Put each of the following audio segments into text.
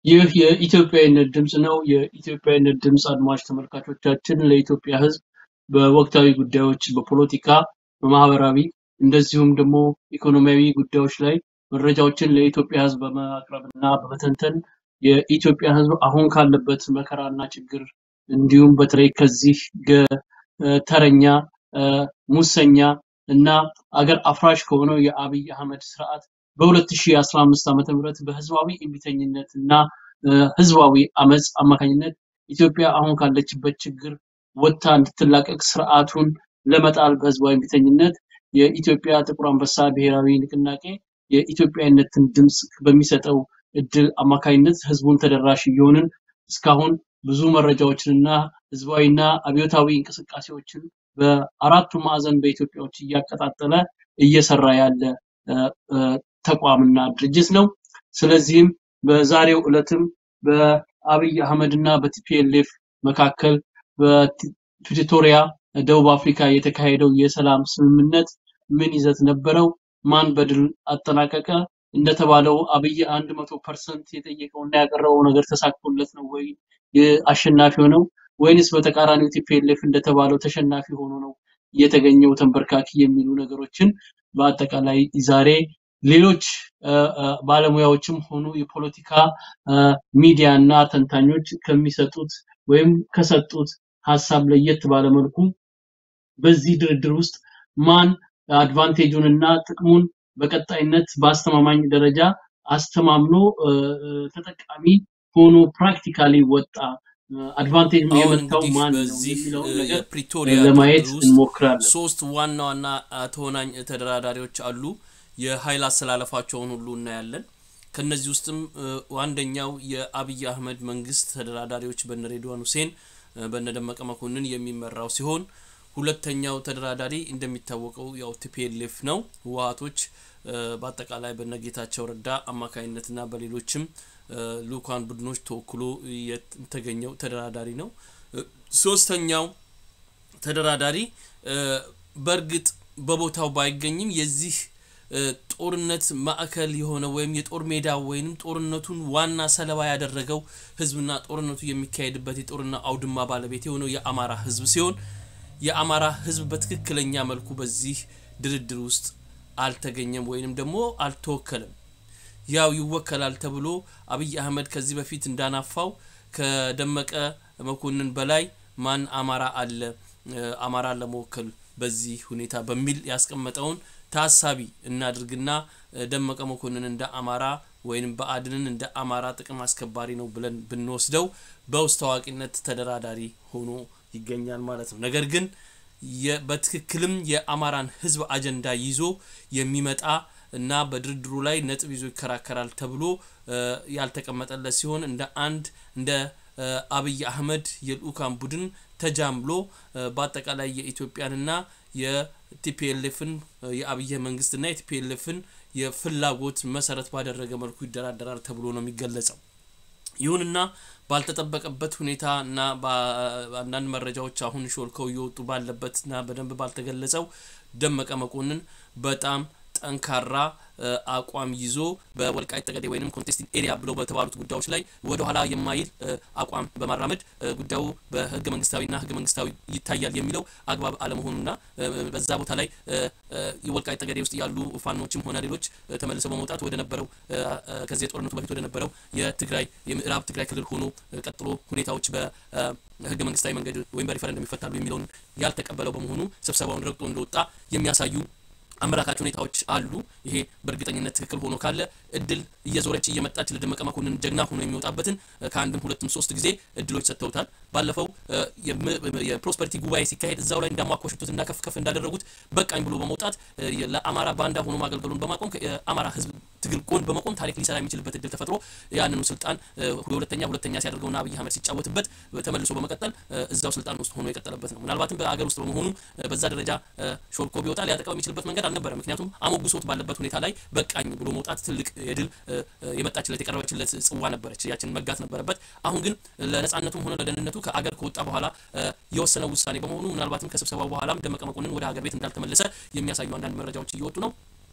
ይህ የኢትዮጵያዊነት ድምፅ ነው። የኢትዮጵያዊነት ድምፅ አድማጭ ተመልካቾቻችን ለኢትዮጵያ ሕዝብ በወቅታዊ ጉዳዮች፣ በፖለቲካ፣ በማህበራዊ እንደዚሁም ደግሞ ኢኮኖሚያዊ ጉዳዮች ላይ መረጃዎችን ለኢትዮጵያ ሕዝብ በማቅረብ እና በመተንተን የኢትዮጵያ ሕዝብ አሁን ካለበት መከራና ችግር እንዲሁም በተለይ ከዚህ ተረኛ ሙሰኛ እና አገር አፍራሽ ከሆነው የአብይ አህመድ ስርዓት በ2015 ዓ.ም በህዝባዊ እምቢተኝነት እና ህዝባዊ አመፅ አማካኝነት ኢትዮጵያ አሁን ካለችበት ችግር ወጥታ እንድትላቀቅ ስርዓቱን ለመጣል በህዝባዊ እምቢተኝነት የኢትዮጵያ ጥቁር አንበሳ ብሔራዊ ንቅናቄ የኢትዮጵያዊነትን ድምፅ በሚሰጠው እድል አማካኝነት ህዝቡን ተደራሽ እየሆንን እስካሁን ብዙ መረጃዎችንና ህዝባዊና አብዮታዊ እንቅስቃሴዎችን በአራቱ ማዕዘን በኢትዮጵያዎች እያቀጣጠለ እየሰራ ያለ ተቋምና ድርጅት ነው። ስለዚህም በዛሬው ዕለትም በአብይ አህመድ እና በቲፒኤልኤፍ መካከል በፕሪቶሪያ ደቡብ አፍሪካ የተካሄደው የሰላም ስምምነት ምን ይዘት ነበረው? ማን በድል አጠናቀቀ? እንደተባለው አብይ አንድ መቶ ፐርሰንት የጠየቀውና ያቀረበው ነገር ተሳክቶለት ነው ወይ አሸናፊ ሆነው ወይንስ በተቃራኒው ቲፒኤልኤፍ እንደተባለው ተሸናፊ ሆኖ ነው የተገኘው ተንበርካኪ የሚሉ ነገሮችን በአጠቃላይ ዛሬ ሌሎች ባለሙያዎችም ሆኑ የፖለቲካ ሚዲያ እና ተንታኞች ከሚሰጡት ወይም ከሰጡት ሀሳብ ለየት ባለ መልኩ በዚህ ድርድር ውስጥ ማን አድቫንቴጁን እና ጥቅሙን በቀጣይነት በአስተማማኝ ደረጃ አስተማምኖ ተጠቃሚ ሆኖ ፕራክቲካሊ ወጣ አድቫንቴጅ የመታው ማን ነው የሚለውን ነገር የፕሪቶሪያ ለማየት ድርድር ውስጥ እንሞክራለን። ሶስት ዋና ዋና ተወናኝ ተደራዳሪዎች አሉ። የኃይል አሰላለፋቸውን ሁሉ እናያለን። ከነዚህ ውስጥም አንደኛው የአብይ አህመድ መንግስት ተደራዳሪዎች በነ ሬድዋን ሁሴን በነ ደመቀ መኮንን የሚመራው ሲሆን ሁለተኛው ተደራዳሪ እንደሚታወቀው ያው ቲፒኤልኤፍ ነው። ህወሀቶች በአጠቃላይ በነጌታቸው ረዳ አማካኝነትና በሌሎችም ልኡካን ቡድኖች ተወክሎ የተገኘው ተደራዳሪ ነው። ሶስተኛው ተደራዳሪ በእርግጥ በቦታው ባይገኝም የዚህ ጦርነት ማዕከል የሆነ ወይም የጦር ሜዳ ወይም ጦርነቱን ዋና ሰለባ ያደረገው ህዝብና ጦርነቱ የሚካሄድበት የጦርና አውድማ ባለቤት የሆነው የአማራ ህዝብ ሲሆን የአማራ ህዝብ በትክክለኛ መልኩ በዚህ ድርድር ውስጥ አልተገኘም ወይንም ደግሞ አልተወከለም። ያው ይወከላል ተብሎ አብይ አህመድ ከዚህ በፊት እንዳናፋው ከደመቀ መኮንን በላይ ማን አማራ አለ አማራን ለመወከል በዚህ ሁኔታ በሚል ያስቀመጠውን ታሳቢ እናድርግና ደመቀ መኮንን እንደ አማራ ወይም ብአዴንን እንደ አማራ ጥቅም አስከባሪ ነው ብለን ብንወስደው በውስጥ ታዋቂነት ተደራዳሪ ሆኖ ይገኛል ማለት ነው። ነገር ግን በትክክልም የአማራን ህዝብ አጀንዳ ይዞ የሚመጣ እና በድርድሩ ላይ ነጥብ ይዞ ይከራከራል ተብሎ ያልተቀመጠለት ሲሆን እንደ አንድ እንደ አብይ አህመድ የልኡካን ቡድን ተጃምሎ በአጠቃላይ የኢትዮጵያንና የቲፒኤልኤፍን የአብይ መንግስትና የቲፒኤልኤፍን የፍላጎት መሰረት ባደረገ መልኩ ይደራደራል ተብሎ ነው የሚገለጸው። ይሁንና ባልተጠበቀበት ሁኔታ እና በአንዳንድ መረጃዎች አሁን ሾልከው እየወጡ ባለበት እና በደንብ ባልተገለጸው ደመቀ መኮንን በጣም ጠንካራ አቋም ይዞ በወልቃይት ጠገዴ ወይም ኮንቴስቲንግ ኤሪያ ብለው በተባሉት ጉዳዮች ላይ ወደ ኋላ የማይል አቋም በማራመድ ጉዳዩ በህገ መንግስታዊና ህገ መንግስታዊ ይታያል የሚለው አግባብ አለመሆኑና በዛ ቦታ ላይ የወልቃይት ጠገዴ ውስጥ ያሉ ፋኖችም ሆነ ሌሎች ተመልሰው በመውጣት ወደ ነበረው ከዚህ የጦርነቱ በፊት ወደ ነበረው የትግራይ የምዕራብ ትግራይ ክልል ሆኖ ቀጥሎ ሁኔታዎች በህገ መንግስታዊ መንገድ ወይም በሪፈረንደም ይፈታሉ የሚለውን ያልተቀበለው በመሆኑ ስብሰባውን ረግጦ እንደወጣ የሚያሳዩ አመላካች ሁኔታዎች አሉ። ይሄ በእርግጠኝነት ትክክል ሆኖ ካለ እድል እየዞረች እየመጣች ለደመቀ መኮንን ጀግና ሆኖ የሚወጣበትን ከአንድም ሁለትም ሶስት ጊዜ እድሎች ሰጥተውታል። ባለፈው የፕሮስፐሪቲ ጉባኤ ሲካሄድ እዛው ላይ እንዳሟኮሽቱት እና ከፍ ከፍ እንዳደረጉት በቃኝ ብሎ በመውጣት ለአማራ ባንዳ ሆኖ ማገልገሉን በማቆም የአማራ ህዝብ ትግል ጎን በመቆም ታሪክ ሊሰራ የሚችልበት እድል ተፈጥሮ ያንኑ ስልጣን ሁለተኛ ሁለተኛ ሲያደርገውና አብይ አህመድ ሲጫወትበት ተመልሶ በመቀጠል እዛው ስልጣን ውስጥ ሆኖ የቀጠለበት ነው። ምናልባትም በአገር ውስጥ በመሆኑ በዛ ደረጃ ሾልኮ ቢወጣ ሊያጠቃው የሚችልበት መንገድ አልነበረ። ምክንያቱም አሞግሶት ባለበት ሁኔታ ላይ በቃኝ ብሎ መውጣት ትልቅ የድል የመጣችለት የቀረበችለት ጽዋ ነበረች። ያችን መጋት ነበረበት። አሁን ግን ለነጻነቱም ሆነ ለደህንነቱ ከአገር ከወጣ በኋላ የወሰነው ውሳኔ በመሆኑ ምናልባትም ከስብሰባው በኋላም ደመቀ መኮንን ወደ ሀገር ቤት እንዳልተመለሰ የሚያሳዩ አንዳንድ መረጃዎች እየወጡ ነው።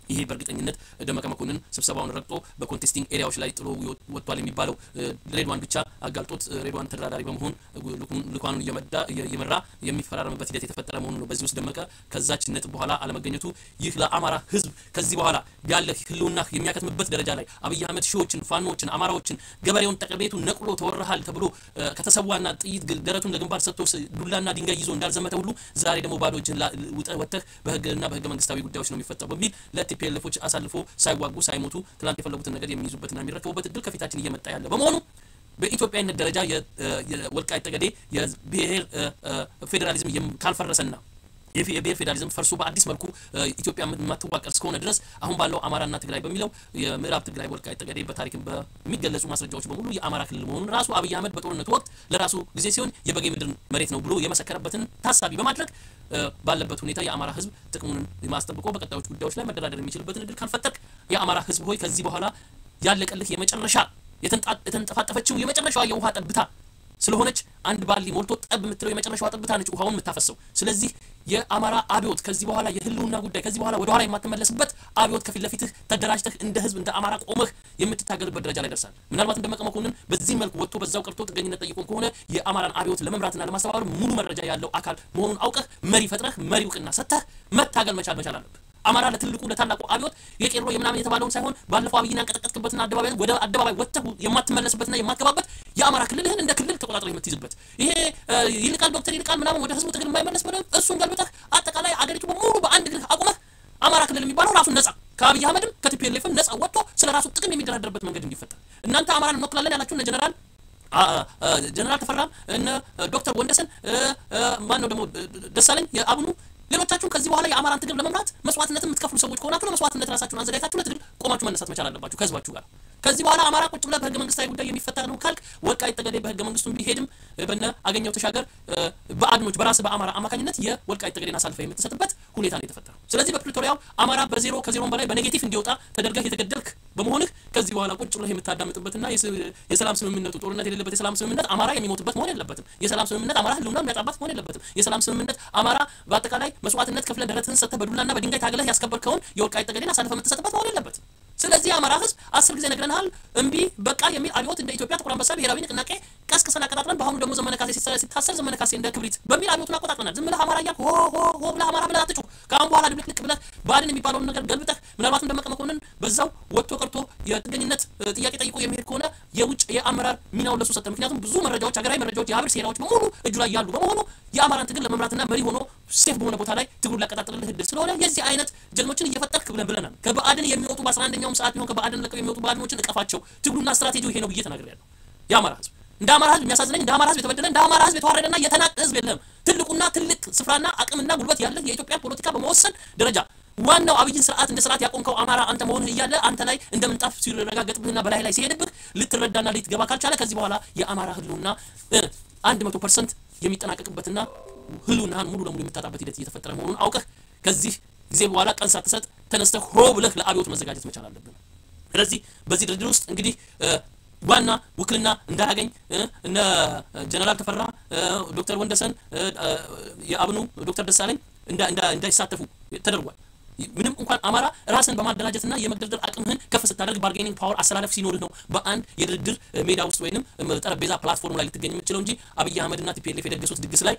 ይሄ በእርግጠኝነት ደመቀ መኮንን ስብሰባውን ረግጦ በኮንቴስቲንግ ኤሪያዎች ላይ ጥሎ ወጥቷል የሚባለው ሬድዋን ብቻ አጋልጦት ሬድዋን ተደራዳሪ በመሆን ልኳኑን እየመራ የሚፈራረምበት ሂደት የተፈጠረ መሆኑ ነው። በዚህ ውስጥ ደመቀ ከዛች ነጥብ በኋላ አለመገኘቱ ይህ ለአማራ ህዝብ ከዚህ በኋላ ያለ ህልውና የሚያከትምበት ደረጃ ላይ አብይ አህመድ ሺዎችን፣ ፋኖዎችን፣ አማራዎችን ገበሬውን ጠቀቤቱ ነቅሎ ተወረሃል ተብሎ ከተሰዋና ጥይት ደረቱን ለግንባር ሰጥቶ ዱላና ድንጋይ ይዞ እንዳልዘመተ ሁሉ ዛሬ ደግሞ ባዶ እጅህን ወጥተህ በህግና በህገ መንግስታዊ ጉዳዮች ነው የሚፈጠው በሚል ቲፒኤልኤፎች አሳልፎ ሳይዋጉ ሳይሞቱ ትላንት የፈለጉትን ነገር የሚይዙበትና የሚረከቡበት እድል ከፊታችን እየመጣ ያለ በመሆኑ በኢትዮጵያዊነት ደረጃ የወልቃይት ጠገዴ የብሔር ፌዴራሊዝም ካልፈረሰና የብሔር ፌዴራሊዝም ፈርሶ በአዲስ መልኩ ኢትዮጵያ የማትዋቀር እስከሆነ ድረስ አሁን ባለው አማራና ትግራይ በሚለው የምዕራብ ትግራይ ወልቃይት ጠገዴ በታሪክም በሚገለጹ ማስረጃዎች በሙሉ የአማራ ክልል መሆኑን ራሱ አብይ አህመድ በጦርነቱ ወቅት ለራሱ ጊዜ ሲሆን የበጌ ምድር መሬት ነው ብሎ የመሰከረበትን ታሳቢ በማድረግ ባለበት ሁኔታ የአማራ ህዝብ ጥቅሙን ማስጠብቆ በቀጣዮች ጉዳዮች ላይ መደራደር የሚችልበትን እድል ካልፈጠርክ የአማራ ህዝብ ሆይ ከዚህ በኋላ ያለቀልህ የመጨረሻ የተንጠፋጠፈችው የመጨረሻዋ የውሃ ጠብታ ስለሆነች አንድ ባሊ ሞልቶ ጠብ የምትለው የመጨረሻዋ ጠብታ ነች ውሃውን የምታፈሰው። ስለዚህ የአማራ አብዮት ከዚህ በኋላ የህልውና ጉዳይ ከዚህ በኋላ ወደ ኋላ የማትመለስበት አብዮት ከፊት ለፊትህ ተደራጅተህ እንደ ህዝብ እንደ አማራ ቆመህ የምትታገልበት ደረጃ ላይ ደርሳል። ምናልባት ደመቀ መኮንን በዚህ መልክ ወጥቶ በዛው ቀርቶ ጥገኝነት ጠይቆን ከሆነ የአማራን አብዮት ለመምራትና ለማስተባበር ሙሉ መረጃ ያለው አካል መሆኑን አውቀህ መሪ ፈጥረህ መሪ እውቅና ሰጥተህ መታገል መቻል መቻል አለብህ። አማራ ለትልቁ ለታላቁ አብዮት የቄሮ የምናምን የተባለውን ሳይሆን ባለፈው አብይን ያንቀጠቀጥክበትና አደባባይ ወደ አደባባይ ወጥተህ የማትመለስበትና የማትገባበት የአማራ ክልልህን እንደ ክልል ተቆጣጥረህ የምትይዝበት ይሄ ይልቃል ዶክተር ይልቃል ምናምን ወደ ህዝቡ ትግል የማይመለስ በደንብ እሱን ገልብጠህ አጠቃላይ አገሪቱ በሙሉ በአንድ እግርህ አቁመህ አማራ ክልል የሚባለው ራሱን ነጻ ከአብይ አህመድም ከቲፒኤልኤፍም ነጻ ወጥቶ ስለ ራሱ ጥቅም የሚደራደርበት መንገድ እንዲፈጠር እናንተ አማራን እንወክላለን ያላችሁ እነ ጀነራል ጀነራል ተፈራም እነ ዶክተር ወንደሰን ማን ነው ደግሞ ደሳለኝ የአብኑ ሌሎቻችሁም ከዚህ በኋላ የአማራን ትግል ለመምራት መስዋዕትነትን የምትከፍሉ ሰዎች ከሆናችሁ ለመስዋዕትነት ራሳችሁን አዘጋጅታችሁ ለትግል ቆማችሁ መነሳት መቻል አለባችሁ ከህዝባችሁ ጋር። ከዚህ በኋላ አማራ ቁጭ ብለህ በህገ መንግስታዊ ጉዳይ የሚፈታ ነው ካልክ ወልቃይት ጠገዴ በህገ መንግስቱ ቢሄድም በነ አገኘው ተሻገር በአድኖች በራስ በአማራ አማካኝነት የወልቃይት ጠገዴን አሳልፈህ የምትሰጥበት ሁኔታ ነው የተፈጠረው። ስለዚህ በፕሪቶሪያው አማራ በዜሮ ከዜሮም በላይ በኔጌቲቭ እንዲወጣ ተደርገህ የተገደልክ በመሆንህ ከዚህ በኋላ ቁጭ ብለህ የምታዳምጥበትና የሰላም ስምምነቱ ጦርነት የሌለበት የሰላም ስምምነት አማራ የሚሞትበት መሆን የለበትም። የሰላም ስምምነት አማራ ህልውና የሚያጣባት መሆን የለበትም። የሰላም ስምምነት አማራ በአጠቃላይ መስዋዕትነት ከፍለ ደረትህን ሰጥተህ በዱላና በድንጋይ ታግለህ ያስከበርከውን የወልቃይት ጠገዴን አሳልፈህ የምትሰጥበት መሆን የለበትም። ስለዚህ የአማራ ህዝብ አስር ጊዜ ነግረናል፣ እምቢ በቃ የሚል አብዮት እንደ ኢትዮጵያ ጥቁር አንበሳ ብሔራዊ ንቅናቄ ቀስቅሰን አቀጣጥለን በአሁኑ ደግሞ ዘመነ ካሴ ሲታሰር ዘመነ ካሴ እንደ ክብሪት በሚል አብዮቱን አቆጣጥለናል። ዝም ብለህ አማራ እያልክ ሆ ሆ ሆ ብለህ አማራ ብለህ አትጩህ። ከአሁን በኋላ ድብልቅልቅ ብለህ ብአዴን የሚባለውን ነገር ገልብጠህ ምናልባትም ደመቀ መኮንን በዛው ወጥቶ ቀርቶ የጥገኝነት ጥያቄ ጠይቆ የሚሄድ ከሆነ የውጭ የአመራር ሚናውን ለሱ ሰጠ። ምክንያቱም ብዙ መረጃዎች፣ ሀገራዊ መረጃዎች፣ የሀብር ሴራዎች በሙሉ እጁ ላይ ያሉ በመሆኑ የአማራን ትግል ለመምራትና መሪ ሆኖ ሴፍ በሆነ ቦታ ላይ ትግሉን ሊያቀጣጥልልህ እድል ስለሆነ የዚህ አይነት ጀግኖችን እየፈጠርክ ብለን ብለናል። ከብአዴን የሚወጡ በአስራ አንደኛውም ሰዓት ቢሆን ከብአዴን ለቀው የሚወጡ ብአዴኖችን እቀፋቸው። ትግሉና ስትራቴጂው ይሄ ነው ብዬ ተናግሬያለሁ። የአማራ ህዝብ እንደ አማራ ህዝብ የሚያሳዝነኝ እንደ አማራ ህዝብ የተበደለ እንደ አማራ ህዝብ የተዋረደና የተናቀ ህዝብ የለም። ትልቁና ትልቅ ስፍራና አቅምና ጉልበት ያለህ የኢትዮጵያ ፖለቲካ በመወሰን ደረጃ ዋናው አብይን ስርዓት እንደ ስርዓት ያቆምከው አማራ አንተ መሆንህ እያለ አንተ ላይ እንደ ምንጣፍ ሲረጋገጥብህና በላይ ላይ ሲሄድብህ ልትረዳና ልትገባ ካልቻለ ከዚህ በኋላ የአማራ ህልውና አንድ መቶ ፐርሰንት የሚጠናቀቅበትና ህልውናህን ሙሉ ለሙሉ የምታጣበት ሂደት እየተፈጠረ መሆኑን አውቀህ ከዚህ ጊዜ በኋላ ቀን ሳትሰጥ ተነስተህ ሆ ብለህ ለአብዮት መዘጋጀት መቻል አለብን። ስለዚህ በዚህ ድርድር ውስጥ እንግዲህ ዋና ውክልና እንዳያገኝ እነ ጀነራል ተፈራ ዶክተር ወንደሰን የአብኑ ዶክተር ደሳለኝ እንዳይሳተፉ ተደርጓል። ምንም እንኳን አማራ ራስን በማደራጀትና የመግደርደር አቅምህን ከፍ ስታደርግ ባርጌኒንግ ፓወር አሰላለፍ ሲኖርህ ነው በአንድ የድርድር ሜዳ ውስጥ ወይንም ጠረጴዛ ፕላትፎርም ላይ ልትገኝ የምችለው እንጂ አብይ አህመድና ቲፒኤልኤፍ የደገሱት ድግስ ላይ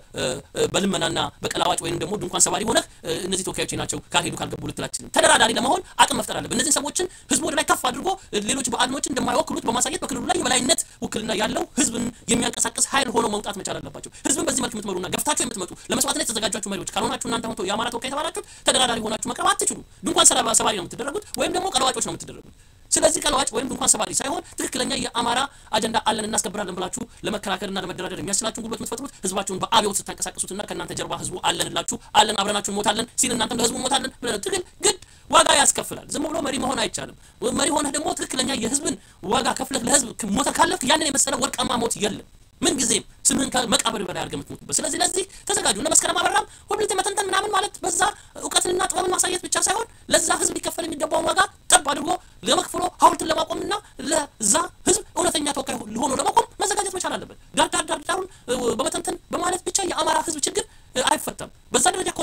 በልመናና በቀላዋጭ ወይም ደግሞ ድንኳን ሰባሪ ሆነህ እነዚህ ተወካዮች ናቸው ካልሄዱ ካልገቡ ልትላችልም። ተደራዳሪ ለመሆን አቅም መፍጠር አለብን። እነዚህን ሰዎችን ህዝቡ ወደ ላይ ከፍ አድርጎ ሌሎች ብአዴኖችን እንደማይወክሉት በማሳየት በክልሉ ላይ የበላይነት ውክልና ያለው ህዝብን የሚያንቀሳቅስ ኃይል ሆነው መውጣት መቻል አለባቸው። ህዝብን በዚህ መልክ የምትመሩና ገፍታችሁ የምትመጡ ለመስዋዕትነት የተዘጋጃችሁ መሪዎች ካልሆናችሁ እናንተ ሆቶ የአማራ ተወካይ የተባላችሁት ተደራዳሪ ሆናችሁ መቅረብ አትችሉ። ድንኳን ሰባሪ ነው የምትደረጉት ወይም ደግሞ ቀለዋጮች ነው የምትደረጉት። ስለዚህ ቀለዋጭ ወይም ድንኳን ሰባሪ ሳይሆን ትክክለኛ የአማራ አጀንዳ አለን እናስከብራለን ብላችሁ ለመከራከርና ለመደራደር የሚያስችላችሁን ጉልበት የምትፈጥሩት ህዝባችሁን በአብዮት ስታንቀሳቅሱትና ከእናንተ ጀርባ ህዝቡ አለንላችሁ አለን አብረናችሁ እንሞታለን ሲል እናንተም ለህዝቡ እንሞታለን ትግል ግድ ዋጋ ያስከፍላል። ዝም ብሎ መሪ መሆን አይቻልም። መሪ ሆነህ ደግሞ ትክክለኛ የህዝብን ዋጋ ከፍለህ ለህዝብ ሞተ ካለፍክ ያንን የመሰለ ወርቃማ ሞት የለም። ምን ጊዜም ስምህን ከመቃብር በላይ አድርገህ የምትሞትበት። ስለዚህ ለዚህ ተዘጋጁ። እነ መስከረም አበራም ሁልጊዜ መተንተን ምናምን ማለት በዛ እውቀትንና ጥበብን ማሳየት ብቻ ሳይሆን ለዛ ህዝብ ሊከፈል የሚገባውን ዋጋ ጠብ አድርጎ ለመክፍሎ ሀውልትን ለማቆምና ለዛ ህዝብ እውነተኛ ተወካይ ሆኖ ለመቆም መዘጋጀት መቻል አለበት። ዳር ዳር ዳር ዳሩን በመተንተን በማለት ብቻ የአማራ ህዝብ ችግር አይፈታም። በዛ ደረጃ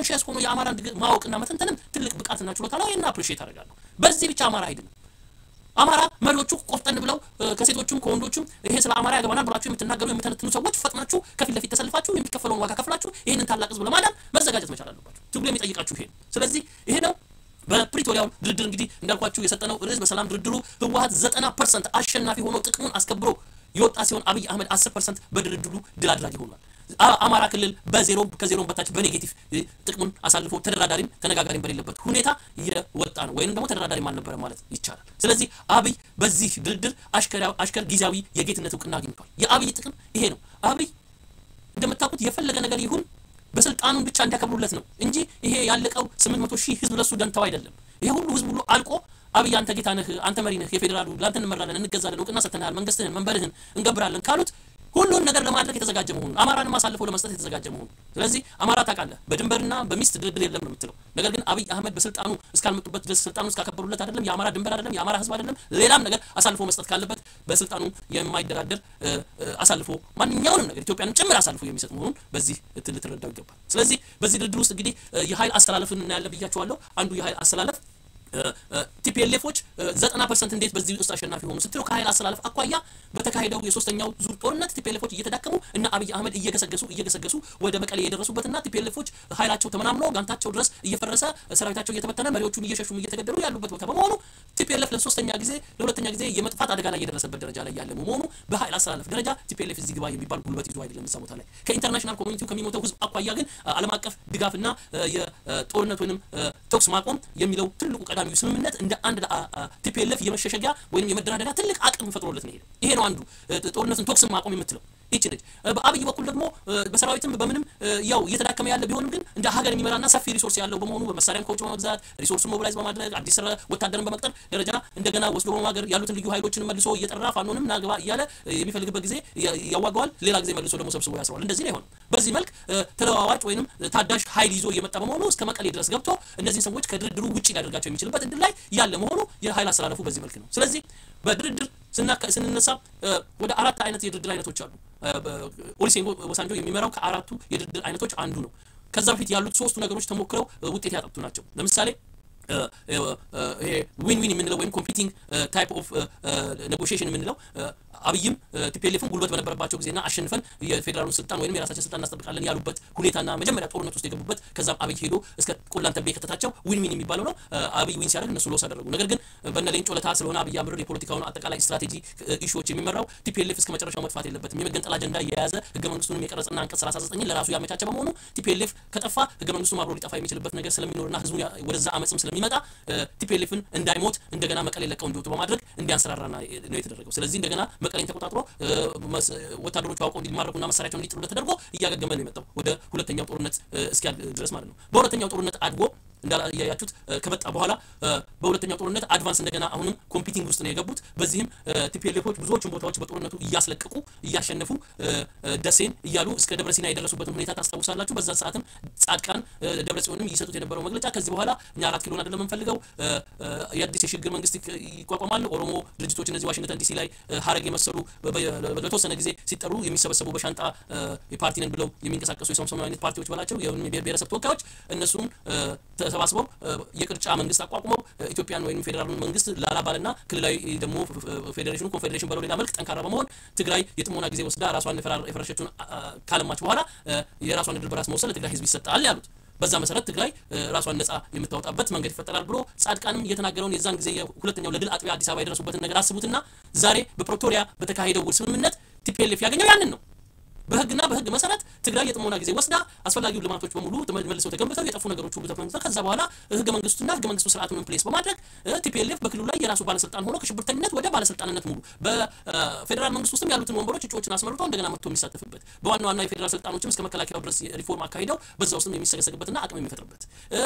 ኮንሽስ ሆኖ የአማራን ማወቅና መተንተንም ትልቅ ብቃትና ችሎታ ነው። ይህን አፕሪሺየት አደርጋለሁ። በዚህ ብቻ አማራ አይደለም። አማራ መሪዎቹ ቆፍጠን ብለው ከሴቶቹም ከወንዶቹም ይሄ ስለ አማራ ያገባናል ብላችሁ የምትናገሩ የምተነትኑ ሰዎች ፈጥናችሁ ከፊት ለፊት ተሰልፋችሁ የሚከፈለውን ዋጋ ከፍላችሁ ይህንን ታላቅ ህዝብ ለማዳን መዘጋጀት መቻል አለባችሁ። ትግሉ የሚጠይቃችሁ ይሄ ስለዚህ ይሄ ነው። በፕሪቶሪያው ድርድር እንግዲህ እንዳልኳችሁ የሰጠነው ርዕስ በሰላም ድርድሩ ህወሀት ዘጠና ፐርሰንት አሸናፊ ሆኖ ጥቅሙን አስከብሮ የወጣ ሲሆን አብይ አህመድ አስር ፐርሰንት በድርድሩ ድል አድራጊ ሆኗል። አማራ ክልል በዜሮ ከዜሮም በታች በኔጌቲቭ ጥቅሙን አሳልፎ ተደራዳሪም ተነጋጋሪም በሌለበት ሁኔታ የወጣ ነው፣ ወይንም ደግሞ ተደራዳሪም አልነበረ ማለት ይቻላል። ስለዚህ አብይ በዚህ ድርድር አሽከር ጊዜያዊ የጌትነት እውቅና አግኝቷል። የአብይ ጥቅም ይሄ ነው። አብይ እንደምታውቁት የፈለገ ነገር ይሁን በስልጣኑን ብቻ እንዲያከብሩለት ነው እንጂ ይሄ ያለቀው ስምንት መቶ ሺህ ህዝብ ለሱ ደንታው አይደለም። ይሄ ሁሉ ህዝብ ሁሉ አልቆ አብይ አንተ ጌታ ነህ፣ አንተ መሪ ነህ፣ የፌዴራሉ ለአንተ እንመራለን፣ እንገዛለን፣ እውቅና ሰጥተናል፣ መንግስትህን፣ መንበርህን እንገብራለን ካሉት ሁሉን ነገር ለማድረግ የተዘጋጀ መሆኑን አማራንም አሳልፎ ለመስጠት የተዘጋጀ መሆኑን ስለዚህ አማራ ታውቃለህ፣ በድንበርና በሚስት ድርድር የለም ነው የምትለው። ነገር ግን አብይ አህመድ በስልጣኑ እስካልመጡበት ድረስ ስልጣኑ እስካከበሩለት አይደለም የአማራ ድንበር አይደለም የአማራ ህዝብ አይደለም ሌላም ነገር አሳልፎ መስጠት ካለበት በስልጣኑ የማይደራደር አሳልፎ ማንኛውንም ነገር ኢትዮጵያንም ጭምር አሳልፎ የሚሰጥ መሆኑን በዚህ ልትረዳው ይገባል። ስለዚህ በዚህ ድርድር ውስጥ እንግዲህ የኃይል አስተላለፍን እናያለን ብያቸዋለሁ። አንዱ የኃይል አስተላለፍ ቲፒኤልኤፎች ዘጠና ፐርሰንት እንዴት በዚህ ውስጥ አሸናፊ ሆኑ ስትለው ከኃይል አስተላለፍ አኳያ በተካሄደው የሶስተኛው ዙር ጦርነት ቲፒኤልኤፎች እየተዳከሙ እና አብይ አህመድ እየገሰገሱ እየገሰገሱ ወደ መቀሌ የደረሱበትና ቲፒኤልኤፎች ኃይላቸው ተመናምኖ ጋንታቸው ድረስ እየፈረሰ ሰራዊታቸው እየተበተነ መሪዎቹን እየሸሹም እየተገደሉ ያሉበት ቦታ በመሆኑ ቲፒኤልኤፍ ለሶስተኛ ጊዜ ለሁለተኛ ጊዜ የመጥፋት አደጋ ላይ የደረሰበት ደረጃ ላይ ያለ መሆኑ በኃይል አስተላለፍ ደረጃ ቲፒኤልኤፍ እዚህ ግባ የሚባል ጉልበት ይዞ አይደለም እዛ ቦታ ላይ ከኢንተርናሽናል ኮሚኒቲው ከሚሞተው ህዝብ አኳያ ግን ዓለም አቀፍ ድጋፍና የጦርነት ወይንም ተኩስ ማቆም የሚለው ትልቁ ቀዳሚው ስምምነት እንደ አንድ ቲፒኤልኤፍ የመሸሸጊያ ወይም የመደራደሪያ ትልቅ አቅም ፈጥሮለት ነው። ይሄ ነው አንዱ ጦርነትን ተኩስን ማቆም የምትለው ይቺ ነች። በአብይ በኩል ደግሞ በሰራዊትም በምንም ያው እየተዳከመ ያለ ቢሆንም ግን እንደ ሀገር የሚመራና ሰፊ ሪሶርስ ያለው በመሆኑ በመሳሪያም ከውጭ በመግዛት ሪሶርሱን ሞቢላይዝ በማድረግ አዲስ ወታደርን በመቅጠር ደረጃ እንደገና ወስዶ በማገር ያሉትን ልዩ ኃይሎችን መልሶ እየጠራ ፋኖንም ናግባ እያለ የሚፈልግበት ጊዜ ያዋገዋል። ሌላ ጊዜ መልሶ ደግሞ ሰብስቦ ያስረዋል። እንደዚህ አይሆንም። በዚህ መልክ ተለዋዋጭ ወይንም ታዳሽ ኃይል ይዞ እየመጣ በመሆኑ እስከ መቀሌ ድረስ ገብቶ እነዚህ ሰዎች ከድርድሩ ውጭ ሊያደርጋቸው የሚችልበት እድል ላይ ያለ መሆኑ የኃይል አስተላለፉ በዚህ መልክ ነው። ስለዚህ በድርድር ስንነሳ ወደ አራት አይነት የድርድር አይነቶች አሉ። ኦሉሴጉን ኦባሳንጆ የሚመራው ከአራቱ የድርድር አይነቶች አንዱ ነው። ከዛ በፊት ያሉት ሶስቱ ነገሮች ተሞክረው ውጤት ያጠጡ ናቸው። ለምሳሌ ይሄ ዊን ዊን የምንለው ወይም ኮምፒቲንግ ታይፕ ኦፍ ኔጎሽዬሽን የምንለው አብይም ቲፒኤልኤፍም ጉልበት በነበረባቸው ጊዜና አሸንፈን የፌዴራሉን ስልጣን ወይም የራሳችን ስልጣን እናስጠብቃለን ያሉበት ሁኔታና መጀመሪያ ጦርነት ውስጥ የገቡበት ከዛም አብይ ሄዶ እስከ ቆላን ተቤ ከተታቸው ዊን ዊን የሚባለው ነው። አብይ ዊን ሲያደርግ እነሱ ሎስ አደረጉ። ነገር ግን በነ ሌንጮ ለታ ስለሆነ አብይ አምር የፖለቲካውን አጠቃላይ ስትራቴጂ ኢሹዎች የሚመራው ቲፒኤልኤፍ እስከ መጨረሻው መጥፋት የለበትም የመገንጠል አጀንዳ የያዘ ህገ መንግስቱንም የቀረጸና አንቀጽ 39 ለራሱ ያመቻቸ በመሆኑ ቲፒኤልኤፍ ከጠፋ ህገ መንግስቱም አብሮ ሊጠፋ የሚችልበት ነገር ስለሚኖርና ህዝቡ ወደዛ አመፅም ስለሚመጣ ቲፒኤልኤፍን እንዳይሞት እንደገና መቀሌ ለቀው እንዲወጡ በማድረግ እንዲያንሰራራ ነው የተደረገው። ስለዚህ እንደገና መቀሌን ተቆጣጥሮ ወታደሮቹ አውቀው እንዲማረኩና መሳሪያቸውን እንዲጥሉለት ተደርጎ እያገገመ ነው የመጣው ወደ ሁለተኛው ጦርነት እስኪያልቅ ድረስ ማለት ነው። በሁለተኛው ጦርነት አድጎ እንዳያያችሁት ከመጣ በኋላ በሁለተኛው ጦርነት አድቫንስ እንደገና አሁንም ኮምፒቲንግ ውስጥ ነው የገቡት። በዚህም ቲፒኤልኤፎች ብዙዎችን ቦታዎች በጦርነቱ እያስለቀቁ እያሸነፉ ደሴን እያሉ እስከ ደብረ ሲና የደረሱበትን ሁኔታ ታስታውሳላችሁ። በዛ ሰዓትም ጻድቃን ደብረ ጽዮንም እየሰጡት የነበረው መግለጫ ከዚህ በኋላ እኛ አራት ኪሎን አይደለም የምንፈልገው የአዲስ የሽግግር መንግስት ይቋቋማል። ኦሮሞ ድርጅቶች እነዚህ ዋሽንግተን ዲሲ ላይ ሀረግ የመሰሉ ለተወሰነ ጊዜ ሲጠሩ የሚሰበሰቡ በሻንጣ ፓርቲ ነን ብለው የሚንቀሳቀሱ የሶምሶማ አይነት ፓርቲዎች በላቸው የብሔረሰብ ተወካዮች እነሱም ተሰባስበው የቅርጫ መንግስት አቋቁመው ኢትዮጵያን ወይም ፌዴራሉን መንግስት ላላባልና ክልላዊ ደግሞ ፌዴሬሽኑ ኮንፌዴሬሽን በለው ሌላ መልክ ጠንካራ በመሆን ትግራይ የጥሞና ጊዜ ወስዳ ራሷን የፈረሸችውን ካለማች በኋላ የራሷን እድል በራስ መወሰን ለትግራይ ህዝብ ይሰጣል ያሉት። በዛ መሰረት ትግራይ ራሷን ነጻ የምታወጣበት መንገድ ይፈጠራል ብሎ ጻድቃንም እየተናገረውን የዛን ጊዜ ሁለተኛው ለድል አጥቢያ አዲስ አበባ የደረሱበትን ነገር አስቡትና ዛሬ በፕሪቶሪያ በተካሄደው ውል ስምምነት ቲፒኤልኤፍ ያገኘው ያንን ነው። በህግና በህግ መሰረት ትግራይ የጥሞና ጊዜ ወስዳ አስፈላጊው ልማቶች በሙሉ መልሰው ተገንብተው የጠፉ ነገሮች ሁሉ ተገንብተው ከዛ በኋላ ህገ መንግስቱና ህገ መንግስቱ ስርዓቱን ኢንፕሌስ በማድረግ ቲፒኤልኤፍ በክልሉ ላይ የራሱ ባለስልጣን ሆኖ ከሽብርተኝነት ወደ ባለስልጣንነት ሙሉ በፌዴራል መንግስት ውስጥም ያሉትን ወንበሮች እጩዎችን አስመርጦ እንደገና መጥቶ የሚሳተፍበት በዋና ዋና የፌዴራል ስልጣኖችም እስከ መከላከያው ድረስ ሪፎርም አካሂደው በዛ ውስጥም የሚሰገሰግበትና አቅም የሚፈጥርበት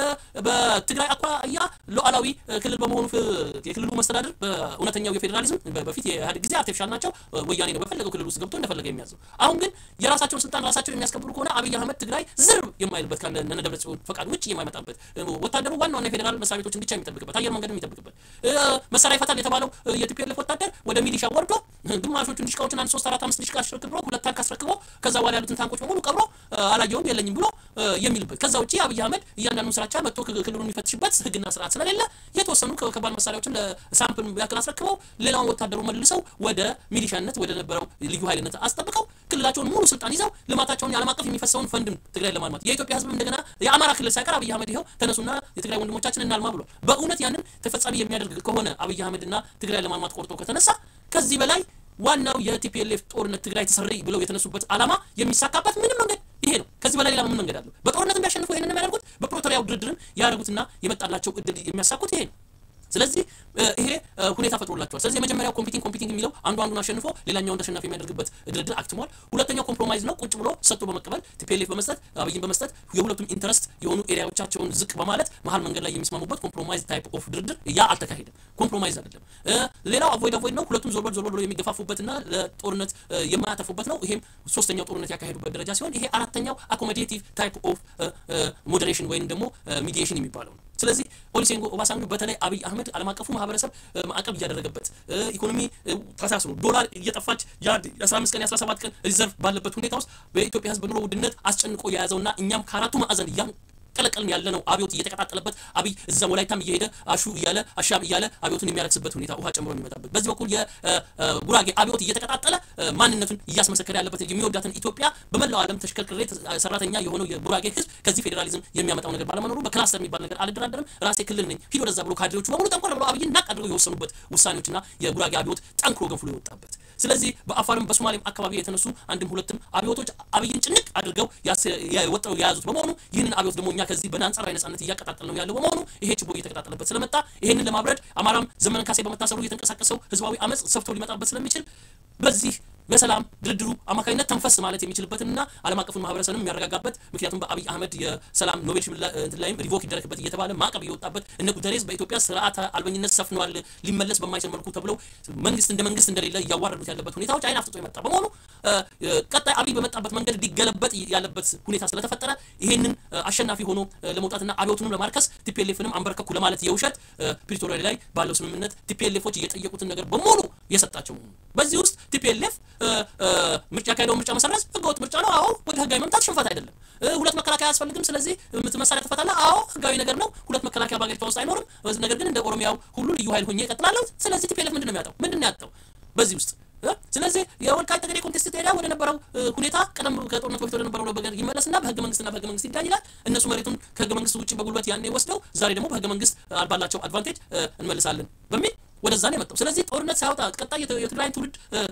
በትግራይ አኳያ ሉዓላዊ ክልል በመሆኑ የክልሉ መስተዳድር በእውነተኛው የፌዴራሊዝም በፊት የኢህአዴግ ጊዜ አርቲፊሻል ናቸው። ወያኔ ነው በፈለገው ክልል ውስጥ ገብቶ እንደፈለገ የሚያዘው። አሁን ግን የራሳቸውን ስልጣን ራሳቸው የሚያስከብሩ ከሆነ አብይ አህመድ ትግራይ ዝር የማይልበት ከነ ደብረ ጽዮን ፈቃድ ውጭ የማይመጣበት ወታደሩ ዋና ዋና የፌዴራል መስሪያ ቤቶችን ብቻ የሚጠብቅበት አየር መንገድ የሚጠብቅበት መሳሪያ ይፈታል የተባለው የቲፒኤልኤፍ ወታደር ወደ ሚሊሻ ወርዶ ግማሾቹን ዲሽቃዎችን አንድ ሶስት አራት አምስት ዲሽቃ አስረክቦ ሁለት ታንክ አስረክቦ ከዛ በኋላ ያሉትን ታንኮች በሙሉ ቀብሮ አላየውም የለኝም ብሎ የሚልበት ከዛ ውጭ አብይ አህመድ እያንዳንዱን ስራቻ መጥቶ ክልሉን የሚፈትሽበት ህግና ስርዓት ስለሌለ የተወሰኑ ከባድ መሳሪያዎችን ለሳምፕል ያክል አስረክበው ሌላውን ወታደሩ መልሰው ወደ ሚሊሻነት ወደ ነበረው ልዩ ኃይልነት አስጠብቀው ክልላቸውን ሙሉ ስልጣን ይዘው ልማታቸውን የዓለም አቀፍ የሚፈሰውን ፈንድም ትግራይ ለማልማት የኢትዮጵያ ህዝብ እንደገና የአማራ ክልል ሳይቀር አብይ አህመድ ይኸው ተነሱና የትግራይ ወንድሞቻችን እናልማ ብሏል። በእውነት ያንን ተፈጻሚ የሚያደርግ ከሆነ አብይ አህመድና ትግራይ ለማልማት ቆርጦ ከተነሳ ከዚህ በላይ ዋናው የቲፒኤልኤፍ ጦርነት ትግራይ ተሰሪ ብለው የተነሱበት ዓላማ የሚሳካበት ምንም መንገድ ይሄ ነው። ከዚህ በላይ ሌላ ምን መንገድ አለው? በጦርነት የሚያሸንፉ ይሄንን የሚያደርጉት በፕሪቶሪያው ድርድርን ያደርጉትና የመጣላቸው እድል የሚያሳኩት ይሄ ነው። ስለዚህ ይሄ ሁኔታ ፈጥሮላቸዋል። ስለዚህ የመጀመሪያው ኮምፒቲንግ ኮምፒቲንግ የሚለው አንዱ አንዱን አሸንፎ ሌላኛውን ተሸናፊ የሚያደርግበት ድርድር አክትሟል። ሁለተኛው ኮምፕሮማይዝ ነው። ቁጭ ብሎ ሰጥቶ በመቀበል ቲፒኤልኤፍ በመስጠት አብይን በመስጠት የሁለቱም ኢንተረስት የሆኑ ኤሪያዎቻቸውን ዝቅ በማለት መሀል መንገድ ላይ የሚስማሙበት ኮምፕሮማይዝ ታይፕ ኦፍ ድርድር ያ አልተካሄደም። ኮምፕሮማይዝ አይደለም። ሌላው አቮይድ አቮይድ ነው። ሁለቱም ዞር ዞር ብሎ የሚገፋፉበትና ለጦርነት የማያተፉበት ነው። ይሄም ሶስተኛው ጦርነት ያካሄዱበት ደረጃ ሲሆን ይሄ አራተኛው አኮሞዴቲቭ ታይፕ ኦፍ ሞዴሬሽን ወይም ደግሞ ሚዲዬሽን የሚባለው ነው። ስለዚህ ኦሉሴጉን ኦባሳንጆ በተለይ አብይ አህመድ ዓለም አቀፉ ማህበረሰብ ማዕቀብ እያደረገበት ኢኮኖሚ ተሳስሮ ዶላር እየጠፋች የ15 ቀን የ17 ቀን ሪዘርቭ ባለበት ሁኔታ ውስጥ በኢትዮጵያ ህዝብ ኑሮ ውድነት አስጨንቆ የያዘውና እኛም ከአራቱ ማዕዘን እያ ቀለቀልን ያለ ነው። አብዮት እየተቀጣጠለበት አብይ እዛም ወላይታም እየሄደ አሹ እያለ አሻም እያለ አብዮቱን የሚያረክስበት ሁኔታ ውሃ ጨምሮ የሚመጣበት በዚህ በኩል የጉራጌ አብዮት እየተቀጣጠለ ማንነቱን እያስመሰከረ ያለበት የሚወዳትን ኢትዮጵያ በመላው ዓለም ተሽከርክሬ ሰራተኛ የሆነው የጉራጌ ህዝብ ከዚህ ፌዴራሊዝም የሚያመጣው ነገር ባለመኖሩ በክላስተር የሚባል ነገር አልደራደርም፣ ራሴ ክልል ነኝ፣ ሂድ ወደዛ ብሎ ካድሬዎቹ በሙሉ ጠንኮር ብሎ አብይን ናቅ አድርገው የወሰኑበት ውሳኔዎችና የጉራጌ አብዮት ጠንክሮ ገንፍሎ የወጣበት ስለዚህ በአፋርም በሶማሌም አካባቢ የተነሱ አንድም ሁለትም አብዮቶች አብይን ጭንቅ አድርገው ወጥረው የያዙት በመሆኑ ይህንን አብዮት ደግሞ እኛ ከዚህ በአንጻራዊ ነጻነት እያቀጣጠል ነው ያለው በመሆኑ ይሄ ችቦ እየተቀጣጠለበት ስለመጣ ይህንን ለማብረድ አማራም ዘመነ ካሴ በመታሰሩ እየተንቀሳቀሰው ህዝባዊ አመፅ ሰፍቶ ሊመጣበት ስለሚችል በዚህ በሰላም ድርድሩ አማካኝነት ተንፈስ ማለት የሚችልበትና ዓለም አቀፉን ማህበረሰብንም የሚያረጋጋበት ምክንያቱም በአብይ አህመድ የሰላም ኖቤል ሽልማት ላይም ሪቮክ ይደረግበት እየተባለ ማዕቀብ እየወጣበት እነ ጉተሬዝ በኢትዮጵያ ስርዓተ አልበኝነት ሰፍነዋል ሊመለስ በማይችል መልኩ ተብለው መንግስት እንደ መንግስት እንደሌለ እያዋረዱት ያለበት ሁኔታዎች አይን አፍጥጦ የመጣ በመሆኑ ቀጣይ አብይ በመጣበት መንገድ ሊገለበጥ ያለበት ሁኔታ ስለተፈጠረ ይሄንን አሸናፊ ሆኖ ለመውጣትና አብዮቱንም ለማርከስ ቲፒኤልኤፍንም አንበረከኩ ለማለት የውሸት ፕሪቶሪያ ላይ ባለው ስምምነት ቲፒኤልኤፎች እየጠየቁትን ነገር በሙሉ የሰጣቸው መሆኑ በዚህ ውስጥ ቲፒኤልኤፍ ምርጫ ያካሄደው ምርጫ መሰረዝ ህገወጥ ምርጫ ነው። አዎ ወደ ህጋዊ መምጣት ሽንፈት አይደለም። ሁለት መከላከያ አያስፈልግም። ስለዚህ መሳሪያ ትፈታለህ። አዎ ህጋዊ ነገር ነው። ሁለት መከላከያ በሀገሪቷ ውስጥ አይኖርም። ነገር ግን እንደ ኦሮሚያው ሁሉ ልዩ ኃይል ሆኜ እቀጥላለሁ። ስለዚህ ቲፒኤልኤፍ ምንድን ነው የሚያጣው? ምንድን ነው ያጣው በዚህ ውስጥ? ስለዚህ የወልቃይት ጠገዴ ኮንቴስት ኤሪያ ወደ ነበረው ሁኔታ ቀደም ከጦርነቱ በፊት ወደ ነበረው ነገር ይመለስና በህገ መንግስትና በህገ መንግስት ይዳኝ ይላል። እነሱ መሬቱን ከህገ መንግስት ውጭ በጉልበት ያኔ ወስደው ዛሬ ደግሞ በህገ መንግስት ባላቸው አድቫንቴጅ እንመልሳለን በሚል ወደዛ ነው የመጣው። ስለዚህ ጦርነት ሳያወጣ ቀጣይ የትግራይን ትውልድ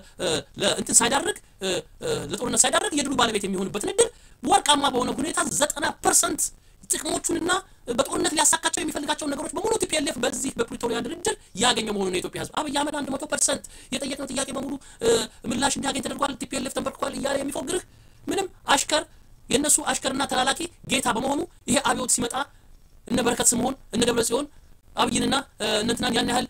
እንትን ሳይዳርግ ለጦርነት ሳይዳርግ የድሉ ባለቤት የሚሆንበትን እድል ወርቃማ በሆነ ሁኔታ ዘጠና ፐርሰንት ጥቅሞቹንና በጦርነት ሊያሳካቸው የሚፈልጋቸውን ነገሮች በሙሉ ቲፒኤልኤፍ በዚህ በፕሪቶሪያ ድርድር ያገኘ መሆኑን የኢትዮጵያ ህዝብ አብይ አህመድ አንድ መቶ ፐርሰንት የጠየቅነው ጥያቄ በሙሉ ምላሽ እንዲያገኝ ተደርጓል፣ ቲፒኤልኤፍ ተንበርክኳል እያለ የሚፎግርህ ምንም አሽከር የእነሱ አሽከርና ተላላኪ ጌታ በመሆኑ ይሄ አብዮት ሲመጣ እነ በረከት ስምዖን እነ ደብረ ጽዮን አብይንና እንትናን ያን ያህል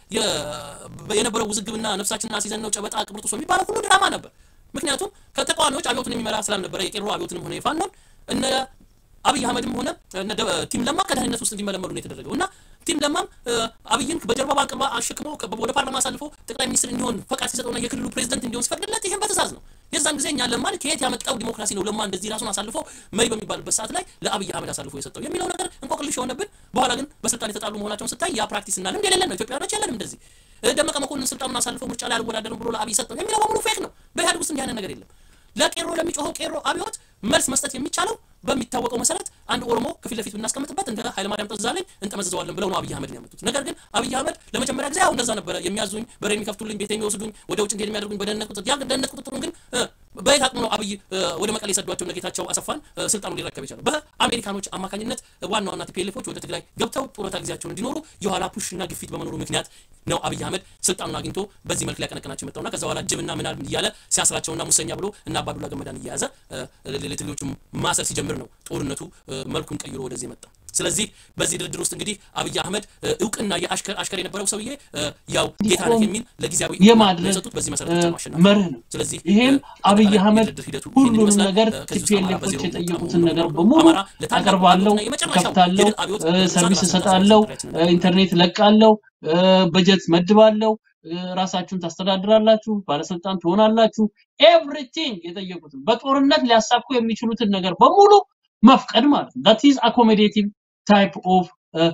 የነበረው ውዝግብና ነፍሳችንን አስይዘን ነው ጨበጣ ቅብርጥሶ የሚባለው ሁሉ ድራማ ነበር። ምክንያቱም ከተቃዋሚዎች አብዮትን የሚመራ ስላልነበረ የቄሮ አብዮትንም ሆነ የፋኖን እነ አብይ አህመድም ሆነ ቲም ለማ ከደህንነት ውስጥ እንዲመለመሉ ነው የተደረገው እና ቲም ለማም አብይን በጀርባ ባንቅባ አሸክሞ ወደ ፓርላማ አሳልፎ ጠቅላይ ሚኒስትር እንዲሆን ፈቃድ ሲሰጠውና የክልሉ ፕሬዚደንት እንዲሆን ሲፈቅድለት ይህም በትእዛዝ ነው። የዛን ጊዜ እኛ ለማን ከየት ያመጣው ዲሞክራሲ ነው ለማ እንደዚህ ራሱን አሳልፎ መሪ በሚባልበት ሰዓት ላይ ለአብይ አህመድ አሳልፎ የሰጠው የሚለው ነገር እንቆቅልሽ የሆነብን። በኋላ ግን በስልጣን የተጣሉ መሆናቸውን ስታይ ያ ፕራክቲስ እና ልምድ የሌለን ነው። ኢትዮጵያውያኖች የለንም እንደዚህ። ደመቀ መኮንን ስልጣኑን አሳልፎ ምርጫ ላይ አልወዳደርም ብሎ ለአብይ ሰጠው የሚለው በሙሉ ፌክ ነው። በኢህአዴግ ውስጥ እንዲህ አይነት ነገር የለም። ለቄሮ ለሚጮኸው ቄሮ አብዮት መልስ መስጠት የሚቻለው በሚታወቀው መሰረት አንድ ኦሮሞ ከፊት ለፊት ብናስቀምጥበት እንደ ኃይለማርያም ጠዛለኝ እንጠመዝዘዋለን ብለው ነው አብይ አህመድ ያመጡት። ነገር ግን አብይ አህመድ ለመጀመሪያ ጊዜ ያው እንደዛ ነበረ የሚያዙኝ፣ በሬ የሚከፍቱልኝ፣ ቤት የሚወስዱኝ፣ ወደ ውጭ እንዲሄድ የሚያደርጉኝ በደህንነት ቁጥጥር። ያ ደህንነት ቁጥጥሩን ግን በየት አቅሙ ነው አብይ ወደ መቀሌ የሰዷቸው ጌታቸው አሰፋን ስልጣኑ ሊረከብ የቻለው? በአሜሪካኖች አማካኝነት ዋና ዋና ቲፒኤልኤፎች ወደ ትግራይ ገብተው ጡረታ ጊዜያቸውን እንዲኖሩ የኋላ ፑሽና ግፊት በመኖሩ ምክንያት ነው አብይ አህመድ ስልጣኑን አግኝቶ በዚህ መልክ ሊያቀነቅናቸው የመጣውና ከዛ በኋላ ጅብና ምናል እያለ ሲያስራቸውና ሙሰኛ ብሎ እና አባዱላ ገመዳን እየያዘ ለትግሎቹ ማሰር ሲጀምር ነው ጦርነቱ መልኩን ቀይሮ ወደዚህ የመጣ። ስለዚህ በዚህ ድርድር ውስጥ እንግዲህ አብይ አህመድ እ፣ እውቅና የአሽከር አሽከር የነበረው ሰውዬ እ፣ ያው ጌታ ነህ የሚል ለጊዜያዊ እውቅና የማድረግ የሰጡት በዚህ መሰረት ብቻ ነው አሸናፊ መርህ ነው። ስለዚህ ይሄም እ፣ አብይ አጠቃላይ አህመድ የድርድር ሂደቱ ይህንን ሁሉንም ይመስላል። ነገር እ፣ ከዚህ ውስጥ አማራ ቲፒኤልኤፎች በዜሮ የጠየቁትን ሙሉ ነገር በሙሉ በሙሉ አማራ ለታላቁ አቀርባለሁ፣ አብዮትና የመጨረሻው ከፍታለሁ፣ የድል አብዮት እ፣ በብዙሃን ሰርቪስ ራስን እሰጣለሁ፣ ታስተዳድራችን እ፣ ኢንተርኔት ለቃለሁ፣ እ፣ በጀት መድባለሁ፣ እ፣ ራሳችሁን ታስተዳድራላችሁ፣ ባለስልጣን ትሆናላችሁ። ኤቭሪቲንግ የጠየቁትን በጦርነት ሊያሳኩ የሚችሉትን ነገር በሙሉ መፍቀድ ማለት ነው። ዳት ኢዝ አኮሞዴቲቭ ታይፕ ኦፍ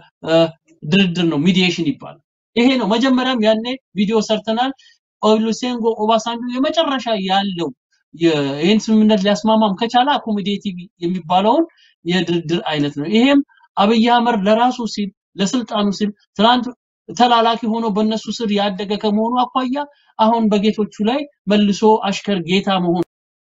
ድርድር ነው፣ ሚዲዬሽን ይባላል። ይሄ ነው። መጀመሪያም ያኔ ቪዲዮ ሰርተናል። ኦሉሴጉን ኦባሳንጆ የመጨረሻ ያለው የ- ይህን ስምምነት ሊያስማማም ከቻለ አኮሞዴቲቭ የሚባለውን የድርድር አይነት ነው። ይሄም አብይ አህመድ ለራሱ ሲል ለስልጣኑ ሲል ትናንት ተላላኪ ሆኖ በእነሱ ስር ያደገ ከመሆኑ አኳያ አሁን በጌቶቹ ላይ መልሶ አሽከር ጌታ መሆን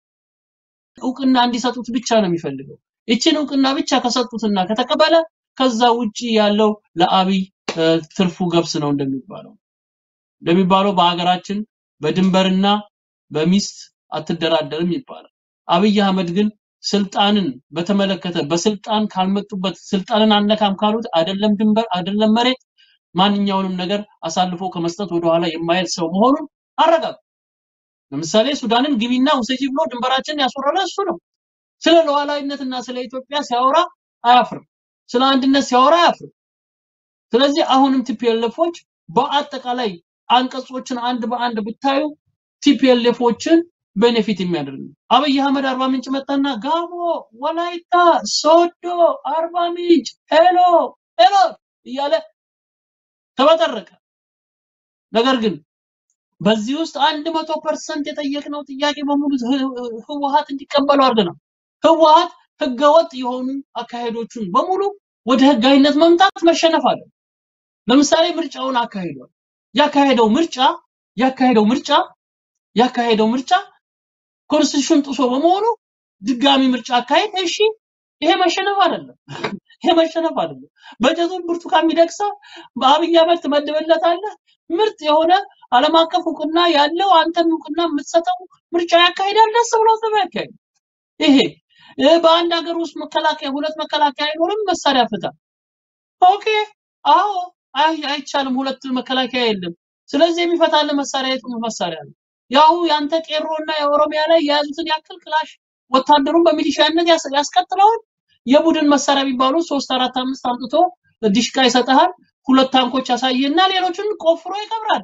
እውቅና እንዲሰጡት ብቻ ነው የሚፈልገው። ይችን እውቅና ብቻ ከሰጡትና ከተቀበለ ከዛ ውጪ ያለው ለአብይ እ፣ ትርፉ ገብስ ነው እንደሚባለው እንደሚባለው በሀገራችን በድንበርና በሚስት አትደራደርም ይባላል። አብይ አህመድ ግን ስልጣንን በተመለከተ በስልጣን ካልመጡበት ስልጣንን አነካም ካሉት አይደለም ድንበር አይደለም መሬት ማንኛውንም ነገር አሳልፎ ከመስጠት ወደኋላ የማይል ሰው መሆኑን አረጋግጧል። ለምሳሌ ሱዳንን ግቢና ውሰጂ ብሎ ድንበራችንን ያስወረረ እሱ ነው። ስለ ሉዓላዊነትና ስለ ኢትዮጵያ ሲያወራ አያፍርም። ስለ አንድነት ሲያወራ አያፍርም። ስለዚህ አሁንም ቲፒኤልኤፎች በአጠቃላይ አንቀጾችን አንድ በአንድ ብታዩ ቲፒኤልኤፎችን ቤኔፊት የሚያደርግ ነው። አብይ አህመድ አርባ ምንጭ መጣና ጋሞ፣ ወላይታ፣ ሶዶ፣ አርባ ምንጭ ሄሎ ሄሎ እያለ ተበጠረቀ። ነገር ግን በዚህ ውስጥ አንድ መቶ ፐርሰንት የጠየቅነው ጥያቄ በሙሉ ህ- ህወሀት እንዲቀበሉ አድርገናል። ህወሀት ህገወጥ የሆኑ አካሄዶቹን በሙሉ ወደ ህጋዊነት መምጣት መሸነፍ አለ። ለምሳሌ ምርጫውን አካሂዷል። ያካሄደው ምርጫ ያካሄደው ምርጫ ያካሄደው ምርጫ ኮንስቲቱሽን ጥሶ በመሆኑ ድጋሚ ምርጫ አካሄድ። እሺ ይሄ መሸነፍ አይደለም። ይሄ መሸነፍ አይደለም። በጀቱን ብርቱካን ሚደቅሳ በአብይ አህመድ ትመድብለታለህ። ምርጥ የሆነ ዓለም አቀፍ እውቅና ያለው አንተም እውቅና የምትሰጠው ምርጫ ያካሂዳል። ደስ ብሎ ነው ያካሂድ። ይሄ እ፣ በአንድ ሀገር ውስጥ መከላከያ ሁለት መከላከያ አይኖርም፣ መሳሪያ ፍታ። ኦኬ አዎ፣ አይ አይቻልም፣ ሁለት መከላከያ የለም። ስለዚህ የሚፈታልን መሳሪያ የቱ መሳሪያ ነው? ያው ያንተ ቄሮና የኦሮሚያ ላይ የያዙትን ያክል ክላሽ ወታደሩን በሚሊሻነት ያስ- ያስቀጥለዋል። የቡድን መሳሪያ የሚባሉ ሶስት አራት አምስት አምጥቶ ዲሽቃ ይሰጥሃል። ሁለት ታንኮች ያሳየና ሌሎችን ቆፍሮ ይቀብራል።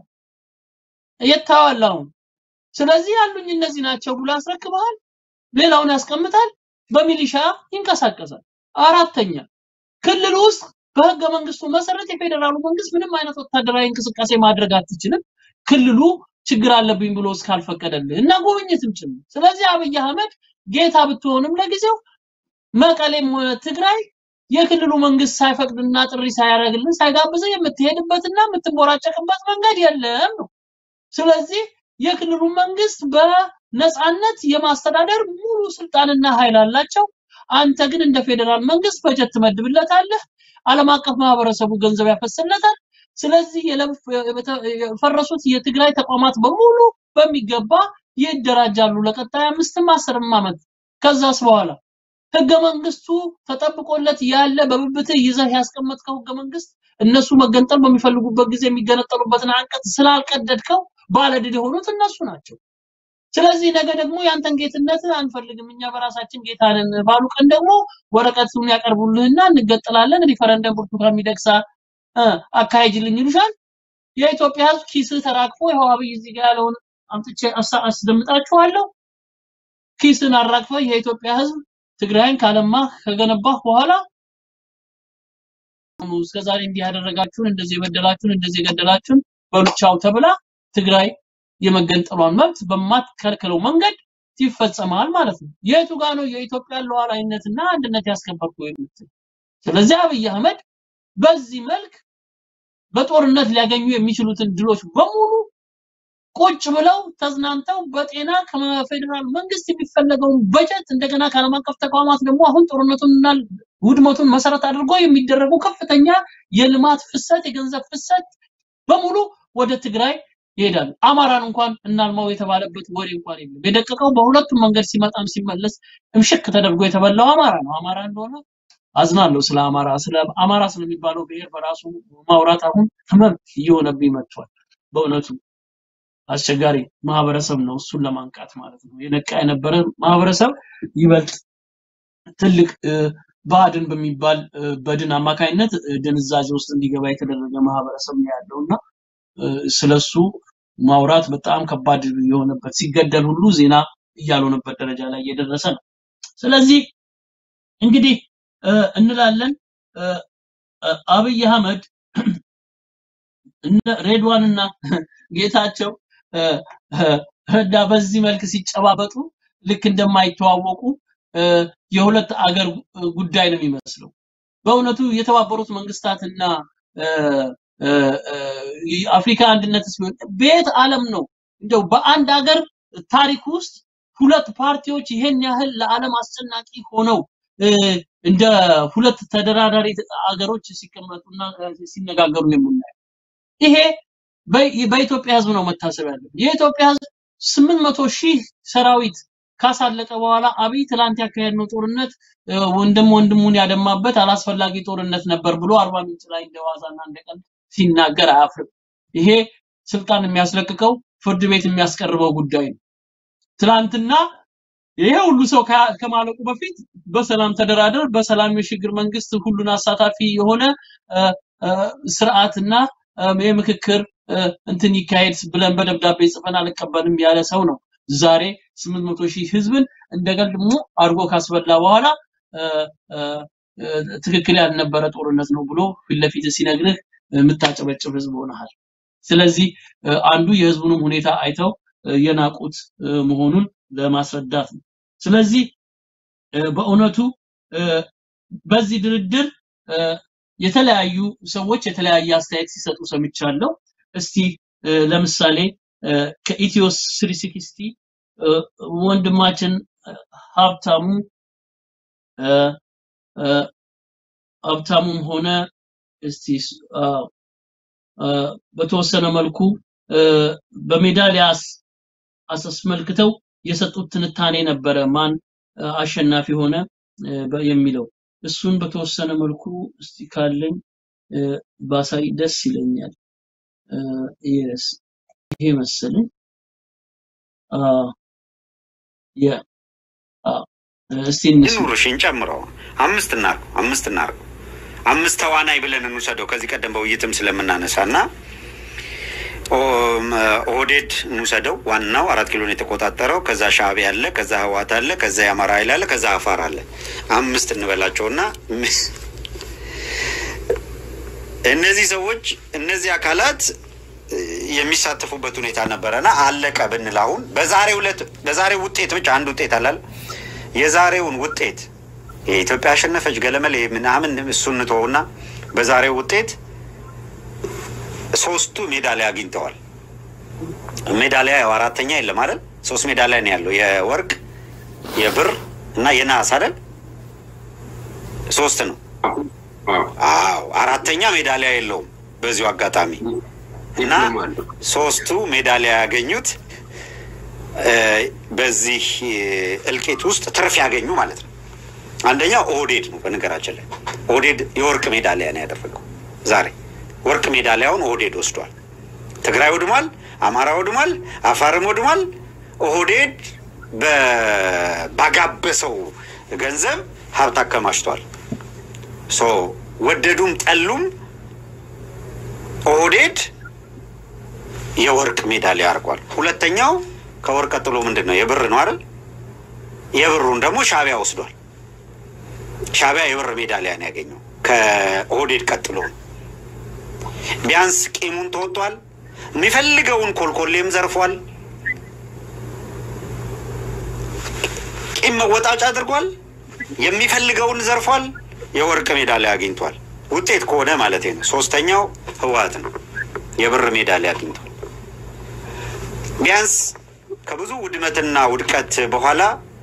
የታዋል አሁን። ስለዚህ ያሉኝ እነዚህ ናቸው ብሎ ያስረክበሃል። ሌላውን ያስቀምጣል። በሚሊሻ ይንቀሳቀሳል። አራተኛ ክልል ውስጥ በህገ መንግስቱ መሰረት የፌዴራሉ መንግስት ምንም አይነት ወታደራዊ እንቅስቃሴ ማድረግ አትችልም። ክልሉ ችግር አለብኝ ብሎ እስካልፈቀደልህ እና ጉብኝትም ጭምር። ስለዚህ አብይ አህመድ ጌታ ብትሆንም ለጊዜው መቀሌም ሆነ ትግራይ የክልሉ መንግስት ሳይፈቅድና ጥሪ ሳያደርግልን ሳይጋብዝህ የምትሄድበትና የምትቦራጨቅበት መንገድ የለም ነው። ስለዚህ የክልሉ መንግስት በነፃነት የማስተዳደር ሙሉ ስልጣንና ኃይል አላቸው። አንተ ግን እንደ ፌዴራል መንግስት በጀት ትመድብለታለህ። ዓለም አቀፍ ማህበረሰቡ ገንዘብ ያፈስለታል። ስለዚህ የለፍ- የበተ- የፈረሱት የትግራይ ተቋማት በሙሉ በሚገባ ይደራጃሉ ለቀጣይ አምስትም አስርም ዓመት። ከዛስ በኋላ ህገ መንግስቱ ተጠብቆለት ያለ በብብትህ ይዘህ ያስቀመጥከው ህገ መንግስት እነሱ መገንጠል በሚፈልጉበት ጊዜ የሚገነጠሉበትን አንቀጽ ስላልቀደድከው ባለድል የሆኑት እነሱ ናቸው። ስለዚህ ነገ ደግሞ ያንተን ጌትነት አንፈልግም እኛ በራሳችን ጌታ ነን ባሉ ቀን ደግሞ ወረቀቱን ያቀርቡልህና እንገጥላለን ሪፈረንደም ብርቱካን ሚደቅሳ እ፣ አካሄጅልኝ ይሉሻል። የኢትዮጵያ ህዝብ ኪስህ ተራግፎ ይኸው አብይ እዚህ ጋር ያለውን አምጥቼ አሳ- አስደምጣችኋለሁ። ኪስን አራግፈህ የኢትዮጵያ ህዝብ ትግራይን ካለማህ ከገነባህ በኋላ እስከዛሬ እንዲህ ያደረጋችሁን እንደዚህ የበደላችሁን እንደዚህ የገደላችሁን በሉቻው ተብላ ትግራይ የመገንጠሏን መብት በማትከልክለው መንገድ ይፈጸማል ማለት ነው። የቱ ጋር ነው የኢትዮጵያን ሉዓላዊነትና አንድነት ያስከበርኩ የምትል? ስለዚህ አብይ አህመድ በዚህ መልክ በጦርነት ሊያገኙ የሚችሉትን ድሎች በሙሉ ቁጭ ብለው ተዝናንተው በጤና ከፌዴራል መንግስት የሚፈለገውን በጀት እንደገና ከዓለም አቀፍ ተቋማት ደግሞ አሁን ጦርነቱንና ውድመቱን መሰረት አድርጎ የሚደረጉ ከፍተኛ የልማት ፍሰት፣ የገንዘብ ፍሰት በሙሉ ወደ ትግራይ ይሄዳሉ። አማራን እንኳን እናልማው የተባለበት ወሬ እንኳን የለም። የደቀቀው በሁለቱም መንገድ ሲመጣም ሲመለስ እምሽክ ተደርጎ የተበላው አማራ ነው። አማራ እንደሆነ አዝናለሁ ስለ አማራ ስለ አማራ ስለሚባለው ብሔር በራሱ ማውራት አሁን ህመም እየሆነብኝ መጥቷል። በእውነቱ አስቸጋሪ ማህበረሰብ ነው እሱን ለማንቃት ማለት ነው። የነቃ የነበረ ማህበረሰብ ይበልጥ ትልቅ እ፣ ባዕድን በሚባል እ፣ በድን አማካኝነት እ፣ ድንዛዜ ውስጥ እንዲገባ የተደረገ ማህበረሰብ ነው ያለው እና እ፣ ስለሱ ማውራት በጣም ከባድ የሆነበት ሲገደል ሁሉ ዜና እያልሆነበት ደረጃ ላይ እየደረሰ ነው። ስለዚህ እንግዲህ እ፣ እንላለን እ፣ እ፣ አብይ አህመድ እነ ሬድዋንና ጌታቸው እ፣ እ፣ እና በዚህ መልክ ሲጨባበጡ ልክ እንደማይተዋወቁ እ፣ የሁለት አገር ጉዳይ ነው የሚመስለው። በእውነቱ የተባበሩት መንግስታትና እ፣ እ፣ እ፣ የአፍሪካ አንድነትስ ቢሆን በየት ዓለም ነው እንደው በአንድ ሀገር ታሪክ ውስጥ ሁለት ፓርቲዎች ይሄን ያህል ለዓለም አስጨናቂ ሆነው እ፣ እንደ ሁለት ተደራዳሪ አገሮች ሲቀመጡና እ፣ ሲነጋገሩ የምናየው ይሄ በ- በኢትዮጵያ ህዝብ ነው መታሰብ ያለው። የኢትዮጵያ ህዝብ ስምንት መቶ ሺህ ሰራዊት ካሳለቀ በኋላ አብይ ትላንት ያካሄድነው ጦርነት እ፣ ወንድም ወንድሙን ያደማበት አላስፈላጊ ጦርነት ነበር ብሎ አርባ ምንጭ ላይ እንደ ዋዛና እንደ ቀልድ ሲናገር አያፍርም። ይሄ ስልጣን የሚያስለቅቀው ፍርድ ቤት የሚያስቀርበው ጉዳይ ነው። ትላንትና ይሄ ሁሉ ሰው ከ- ከማለቁ በፊት በሰላም ተደራደር፣ በሰላም የሽግግር መንግስት ሁሉን አሳታፊ የሆነ እ፣ እ፣ ስርዓትና እ፣ የምክክር እ፣ እንትን ይካሄድ ብለን በደብዳቤ ጽፈን አልቀበልም ያለ ሰው ነው። ዛሬ 800 ሺህ ህዝብን እንደገል ደግሞ አድርጎ ካስበላ በኋላ እ፣ እ፣ እ፣ ትክክል ያልነበረ ጦርነት ነው ብሎ ፊት ለፊት ሲነግርህ የምታጨበጭብ ህዝብ ሆነሃል። ስለዚህ እ፣ አንዱ የህዝቡንም ሁኔታ አይተው እ፣ የናቁት እ፣ መሆኑን ለማስረዳት ነው። ስለዚህ እ፣ በእውነቱ እ፣ በዚህ ድርድር እ፣ የተለያዩ ሰዎች የተለያየ አስተያየት ሲሰጡ ሰምቻለሁ። እስቲ እ፣ ለምሳሌ እ፣ ከኢትዮ 360 እ፣ ወንድማችን እ፣ ሀብታሙ እ፣ እ፣ ሀብታሙም ሆነ እስቲ ስ- አ፣ አ፣ በተወሰነ መልኩ እ፣ በሜዳሊያ አስ- አስመልክተው የሰጡት ትንታኔ ነበረ። ማን እ፣ አሸናፊ ሆነ እ፣ በ- የሚለው እሱን በተወሰነ መልኩ እስቲ ካለኝ እ፣ ባሳይ ደስ ይለኛል። የስ ይሄ መሰለኝ አ፣ የ አ፣ እስቲ እንስማ። ኑርሽን ጨምሮ አምስት እናርጉ አምስት እናርጉ አምስት ተዋናይ ብለን እንውሰደው ከዚህ ቀደም በውይይትም ስለምናነሳ እና ኦ- ኦህዴድ እንውሰደው ዋናው አራት ኪሎን የተቆጣጠረው ከዛ ሻዕቢያ አለ ከዛ ህዋት አለ ከዛ የአማራ ኃይል አለ ከዛ አፋር አለ አምስት እንበላቸውና እነዚህ ሰዎች እነዚህ አካላት እ፣ የሚሳተፉበት ሁኔታ ነበረና አለቀ ብንል አሁን በዛሬው ዕለት በዛሬው ውጤት ብቻ አንድ ውጤት አላል የዛሬውን ውጤት የኢትዮጵያ አሸነፈች ገለመሌ ምናምን እሱን እንተወውና በዛሬው ውጤት ሶስቱ ሜዳሊያ አግኝተዋል። ሜዳሊያ ያው አራተኛ የለም አይደል? ሶስት ሜዳሊያ ነው ያለው የወርቅ የብር እና የነሐስ አይደል? ሶስት ነው። አዎ አራተኛ ሜዳሊያ የለውም በዚሁ አጋጣሚ እና ሶስቱ ሜዳሊያ ያገኙት እ፣ በዚህ እ፣ እልቂት ውስጥ ትርፍ ያገኙ ማለት ነው። አንደኛው ኦህዴድ ነው። በነገራችን ላይ ኦህዴድ የወርቅ ሜዳሊያ ነው ያደረገው ዛሬ ወርቅ ሜዳሊያውን ኦህዴድ ወስዷል። ትግራይ ወድሟል፣ አማራ ወድሟል፣ አፋርም ወድሟል። ኦህዴድ በ- ባጋበሰው ገንዘብ ሀብት አከማችቷል። ሶ ወደዱም ጠሉም ኦህዴድ የወርቅ ሜዳሊያ አድርጓል። ሁለተኛው ከወርቅ ቀጥሎ ምንድን ነው? የብር ነው አይደል? የብሩን ደግሞ ሻዕቢያ ወስዷል። ሻዕቢያ የብር ሜዳሊያ ነው ያገኘው ከኦህዴድ ቀጥሎ ነው። ቢያንስ ቂሙን ተወጥቷል። የሚፈልገውን ኮልኮሌም ዘርፏል። ቂም መወጣጫ አድርጓል። የሚፈልገውን ዘርፏል። የወርቅ ሜዳሊያ አግኝቷል። ውጤት ከሆነ ማለት ነው። ሶስተኛው ህወሓት ነው። የብር ሜዳሊያ አግኝቷል። ቢያንስ ከብዙ ውድመትና ውድቀት በኋላ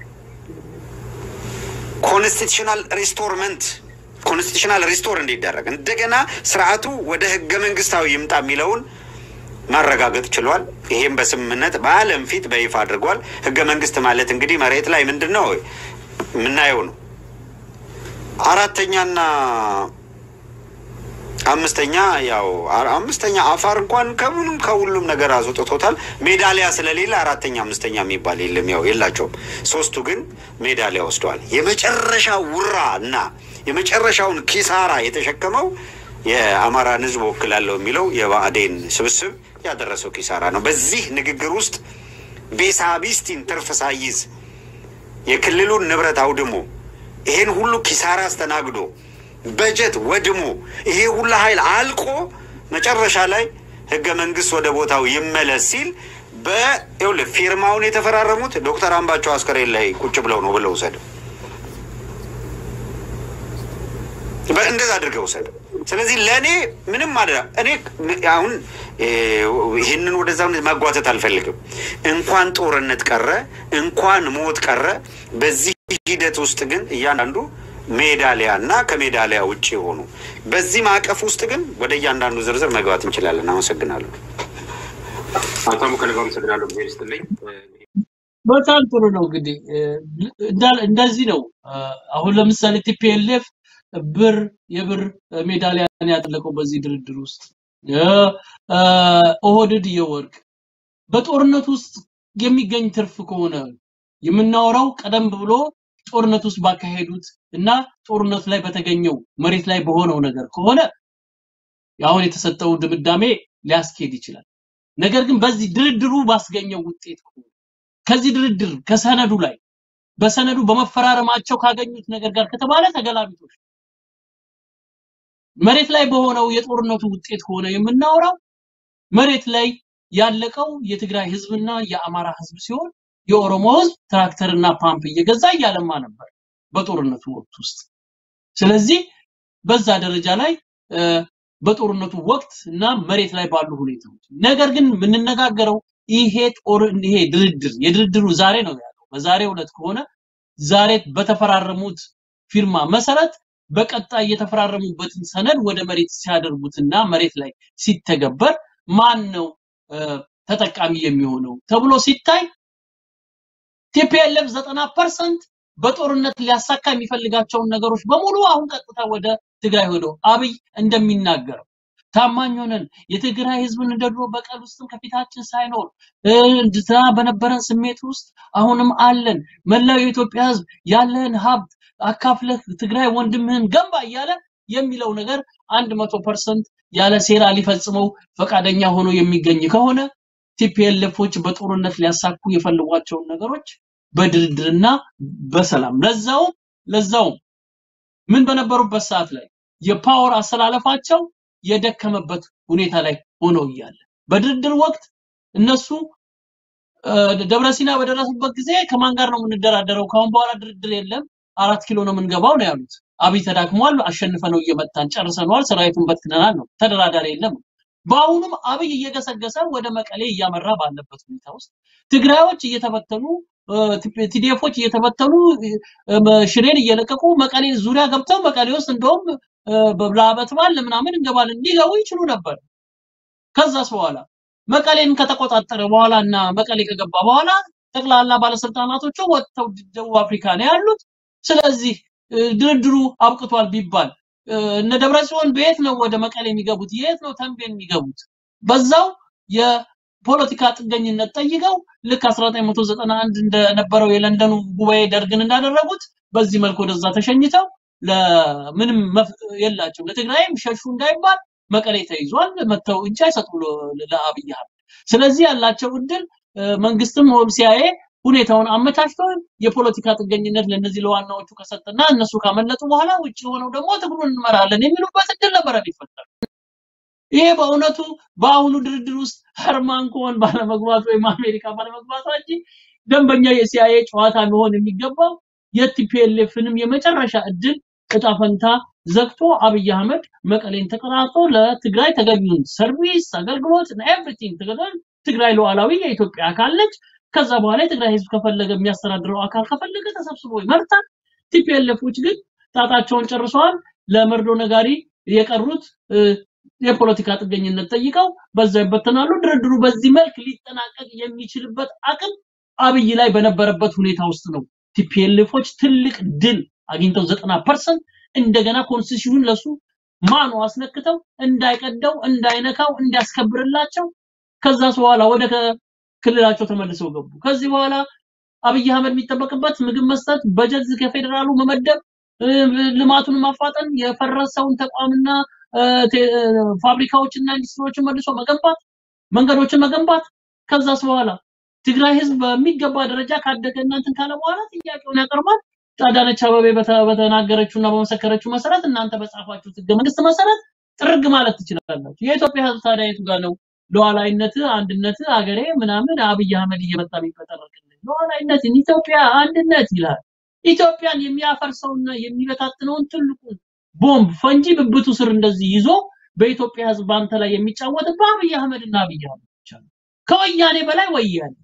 ኮንስቲቱሽናል ሪስቶርመንት ኮንስቲቱሽናል ሪስቶር እንዲደረግ እንደገና ስርዓቱ ወደ ህገ መንግስታዊ ይምጣ የሚለውን ማረጋገጥ ችሏል። ይሄም በስምምነት በዓለም ፊት በይፋ አድርጓል። ህገ መንግስት ማለት እንግዲህ መሬት ላይ ምንድን ነው የምናየው ነው። አራተኛና አምስተኛ ያው አ- አምስተኛ አፋር እንኳን ከምንም ከሁሉም ነገር አስወጥቶታል። ሜዳሊያ ስለሌለ አራተኛ አምስተኛ የሚባል የለም፣ ያው የላቸውም። ሶስቱ ግን ሜዳሊያ ወስደዋል። የመጨረሻ ውራ እና የመጨረሻውን ኪሳራ የተሸከመው የአማራን ሕዝብ ወክላለሁ የሚለው የብአዴን ስብስብ ያደረሰው ኪሳራ ነው። በዚህ ንግግር ውስጥ ቤሳቢስቲን ትርፍ ሳይዝ የክልሉን ንብረት አውድሞ ይሄን ሁሉ ኪሳራ አስተናግዶ በጀት ወድሞ ይሄ ሁሉ ኃይል አልቆ መጨረሻ ላይ ህገ መንግስት ወደ ቦታው ይመለስ ሲል በይኸውልህ ፊርማውን የተፈራረሙት ዶክተር አምባቸው አስከሬን ላይ ቁጭ ብለው ነው ብለው ውሰድ። በ- እንደዛ አድርገው ውሰድ። ስለዚህ ለእኔ ምንም አደ እኔ አሁን እ፣ ይህንን ወደዛ ማጓተት አልፈልግም። እንኳን ጦርነት ቀረ እንኳን ሞት ቀረ። በዚህ ሂደት ውስጥ ግን እያንዳንዱ ሜዳሊያ እና ከሜዳሊያ ውጭ የሆኑ በዚህ ማዕቀፍ ውስጥ ግን ወደ እያንዳንዱ ዝርዝር መግባት እንችላለን። አመሰግናለሁ። አቶ ከልብ አመሰግናለሁ። ጊዜ ይስጥልኝ። በጣም ጥሩ ነው። እንግዲህ እ፣ እንዳ- እንደዚህ ነው። እ፣ አሁን ለምሳሌ ቲፒኤልኤፍ ብር የብር ሜዳሊያን ያጠለቀው በዚህ ድርድር ውስጥ እ፣ እ፣ ኦህዴድ የወርቅ በጦርነት ውስጥ የሚገኝ ትርፍ ከሆነ የምናወራው ቀደም ብሎ ጦርነት ውስጥ ባካሄዱት እና ጦርነት ላይ በተገኘው መሬት ላይ በሆነው ነገር ከሆነ አሁን የተሰጠው ድምዳሜ ሊያስኬድ ይችላል። ነገር ግን በዚህ ድርድሩ ባስገኘው ውጤት ከሆነ ከዚህ ድርድር ከሰነዱ ላይ በሰነዱ በመፈራረማቸው ካገኙት ነገር ጋር ከተባለ ተገላቢጦሽ መሬት ላይ በሆነው የጦርነቱ ውጤት ሆነ የምናወራው መሬት ላይ ያለቀው የትግራይ ህዝብና የአማራ ህዝብ ሲሆን የኦሮሞ ህዝብ ትራክተርና ፓምፕ እየገዛ እያለማ ነበር በጦርነቱ ወቅት ውስጥ። ስለዚህ በዛ ደረጃ ላይ እ፣ በጦርነቱ ወቅት እና መሬት ላይ ባሉ ሁኔታዎች ነገር ግን የምንነጋገረው ይሄ ጦር ይሄ ድርድር የድርድሩ ዛሬ ነው ያለው። በዛሬው ዕለት ከሆነ ዛሬ በተፈራረሙት ፊርማ መሰረት በቀጣይ የተፈራረሙበትን ሰነድ ወደ መሬት ሲያደርጉትና መሬት ላይ ሲተገበር ማን ነው እ፣ ተጠቃሚ የሚሆነው ተብሎ ሲታይ ቲፒኤልኤፍ ዘጠና ፐርሰንት በጦርነት ሊያሳካ የሚፈልጋቸውን ነገሮች በሙሉ አሁን ቀጥታ ወደ ትግራይ ሄዶ አብይ እንደሚናገረው ታማኝ ሆነን የትግራይ ህዝብን እንደ ድሮ በቀል ውስጥም ከፊታችን ሳይኖር እ፣ እንድታ በነበረን ስሜት ውስጥ አሁንም አለን። መላው የኢትዮጵያ ህዝብ ያለህን ሀብት አካፍለህ ትግራይ ወንድምህን ገንባ እያለ የሚለው ነገር አንድ መቶ ፐርሰንት ያለ ሴራ ሊፈጽመው ፈቃደኛ ሆኖ የሚገኝ ከሆነ ቲፒኤልኤፎች በጦርነት ሊያሳኩ የፈልጓቸውን ነገሮች በድርድርና በሰላም ለዛውም ለዛውም ምን በነበሩበት ሰዓት ላይ የፓወር አሰላለፋቸው የደከመበት ሁኔታ ላይ ሆነው እያለ በድርድር ወቅት እነሱ እ፣ ደብረ ሲና በደረሱበት ጊዜ ከማን ጋር ነው የምንደራደረው? ከአሁን በኋላ ድርድር የለም፣ አራት ኪሎ ነው የምንገባው ነው ያሉት። አብይ ተዳክሟል፣ አሸንፈ ነው እየመታን ጨርሰነዋል፣ ሰራዊቱን በትነናል ነው፣ ተደራዳሪ የለም። በአሁኑም አብይ እየገሰገሰ ወደ መቀሌ እያመራ ባለበት ሁኔታ ውስጥ ትግራዮች እየተበተኑ ቲዲኤፎች እየተበተኑ እ፣ ሽሬን እየለቀቁ መቀሌ ዙሪያ ገብተው መቀሌ ውስጥ እንደውም እ፣ በላበት ባል ምናምን እንገባለን ሊገቡ ይችሉ ነበር። ከዛስ በኋላ መቀሌን ከተቆጣጠረ በኋላ እና መቀሌ ከገባ በኋላ ጠቅላላ ባለስልጣናቶቹ ወጥተው ደቡብ አፍሪካ ነው ያሉት። ስለዚህ እ፣ ድርድሩ አብቅቷል ቢባል እ፣ እነ ደብረ ጽዮን በየት ነው ወደ መቀሌ የሚገቡት? የት ነው ተንቤን የሚገቡት? በዛው የፖለቲካ ጥገኝነት ጠይቀው ልክ 1991 እንደነበረው የለንደኑ ጉባኤ ደርግን እንዳደረጉት በዚህ መልክ ወደዛ ተሸኝተው ለምንም መፍ- የላቸው ለትግራይም ሸሹ እንዳይባል መቀሌ ተይዟል። መተው እጅ አይሰጡ ለ- ለአብይ አህመድ። ስለዚህ ያላቸው እድል እ፣ መንግስትም ሆን ሲያየ ሁኔታውን አመቻችቶ የፖለቲካ ጥገኝነት ለነዚህ ለዋናዎቹ ከሰጠና እነሱ ካመለጡ በኋላ ውጭ ሆነው ደግሞ ትግሩን እንመራለን የሚሉበት እድል ነበረ ሊፈጠር። ይሄ በእውነቱ በአሁኑ ድርድር ውስጥ ሀርማን ኮሆን ባለመግባቱ ወይም አሜሪካ ባለመግባቷ እንጂ ደንበኛ የሲአይኤ ጨዋታ መሆን የሚገባው የቲፒኤልኤፍንም የመጨረሻ እድል እጣ ፈንታ ዘግቶ አብይ አህመድ መቀሌን ተቀራርጦ ለትግራይ ተገቢውን ሰርቪስ አገልግሎት ኤቭሪቲንግ ትግራይ ሉዓላዊ የኢትዮጵያ አካል ነች። ከዛ በኋላ የትግራይ ህዝብ ከፈለገ የሚያስተዳድረው አካል ከፈለገ ተሰብስቦ ይመርጣል። ቲፒኤልኤፎች ግን ጣጣቸውን ጨርሰዋል። ለመርዶ ነጋሪ የቀሩት እ፣ የፖለቲካ ጥገኝነት ጠይቀው በዛ ይበተናሉ። ድርድሩ በዚህ መልክ ሊጠናቀቅ የሚችልበት አቅም አብይ ላይ በነበረበት ሁኔታ ውስጥ ነው ቲፒኤልኤፎች ትልቅ ድል አግኝተው ዘጠና ፐርሰንት እንደገና ኮንስቲቱሽን ለሱ ማኑ አስነክተው እንዳይቀደው እንዳይነካው እንዲያስከብርላቸው ከዛስ በኋላ ወደ ከ- ክልላቸው ተመልሰው ገቡ። ከዚህ በኋላ አብይ አህመድ የሚጠበቅበት ምግብ መስጠት፣ በጀት ከፌዴራሉ መመደብ፣ እ፣ ልማቱን ማፋጠን፣ የፈረሰውን ተቋምና እ፣ ቴ- እ፣ ፋብሪካዎችና ኢንዱስትሪዎችን መልሶ መገንባት፣ መንገዶችን መገንባት። ከዛስ በኋላ ትግራይ ህዝብ በሚገባ ደረጃ ካደገ እናንተን ካለ በኋላ ጥያቄውን ያቀርባል። አዳነች አበቤ በተ- በተናገረችውና በመሰከረችው መሰረት እናንተ በጻፋችሁት ህገ መንግስት መሰረት ጥርግ ማለት ትችላላችሁ። የኢትዮጵያ ህዝብ ታዲያ የቱ ጋር ነው ሉዓላዊነት፣ አንድነት፣ አገሬ ምናምን አብይ አህመድ እየመጣ የሚፈጠረቅልን ሉዓላዊነትን ኢትዮጵያ አንድነት ይላል። ኢትዮጵያን የሚያፈርሰውና የሚበታትነውን ትልቁን ቦምብ ፈንጂ ብብቱ ስር እንደዚህ ይዞ በኢትዮጵያ ህዝብ አንተ ላይ የሚጫወትብህ አብይ አህመድና አብይ አህመድ ብቻ ነው። ከወያኔ በላይ ወያኔ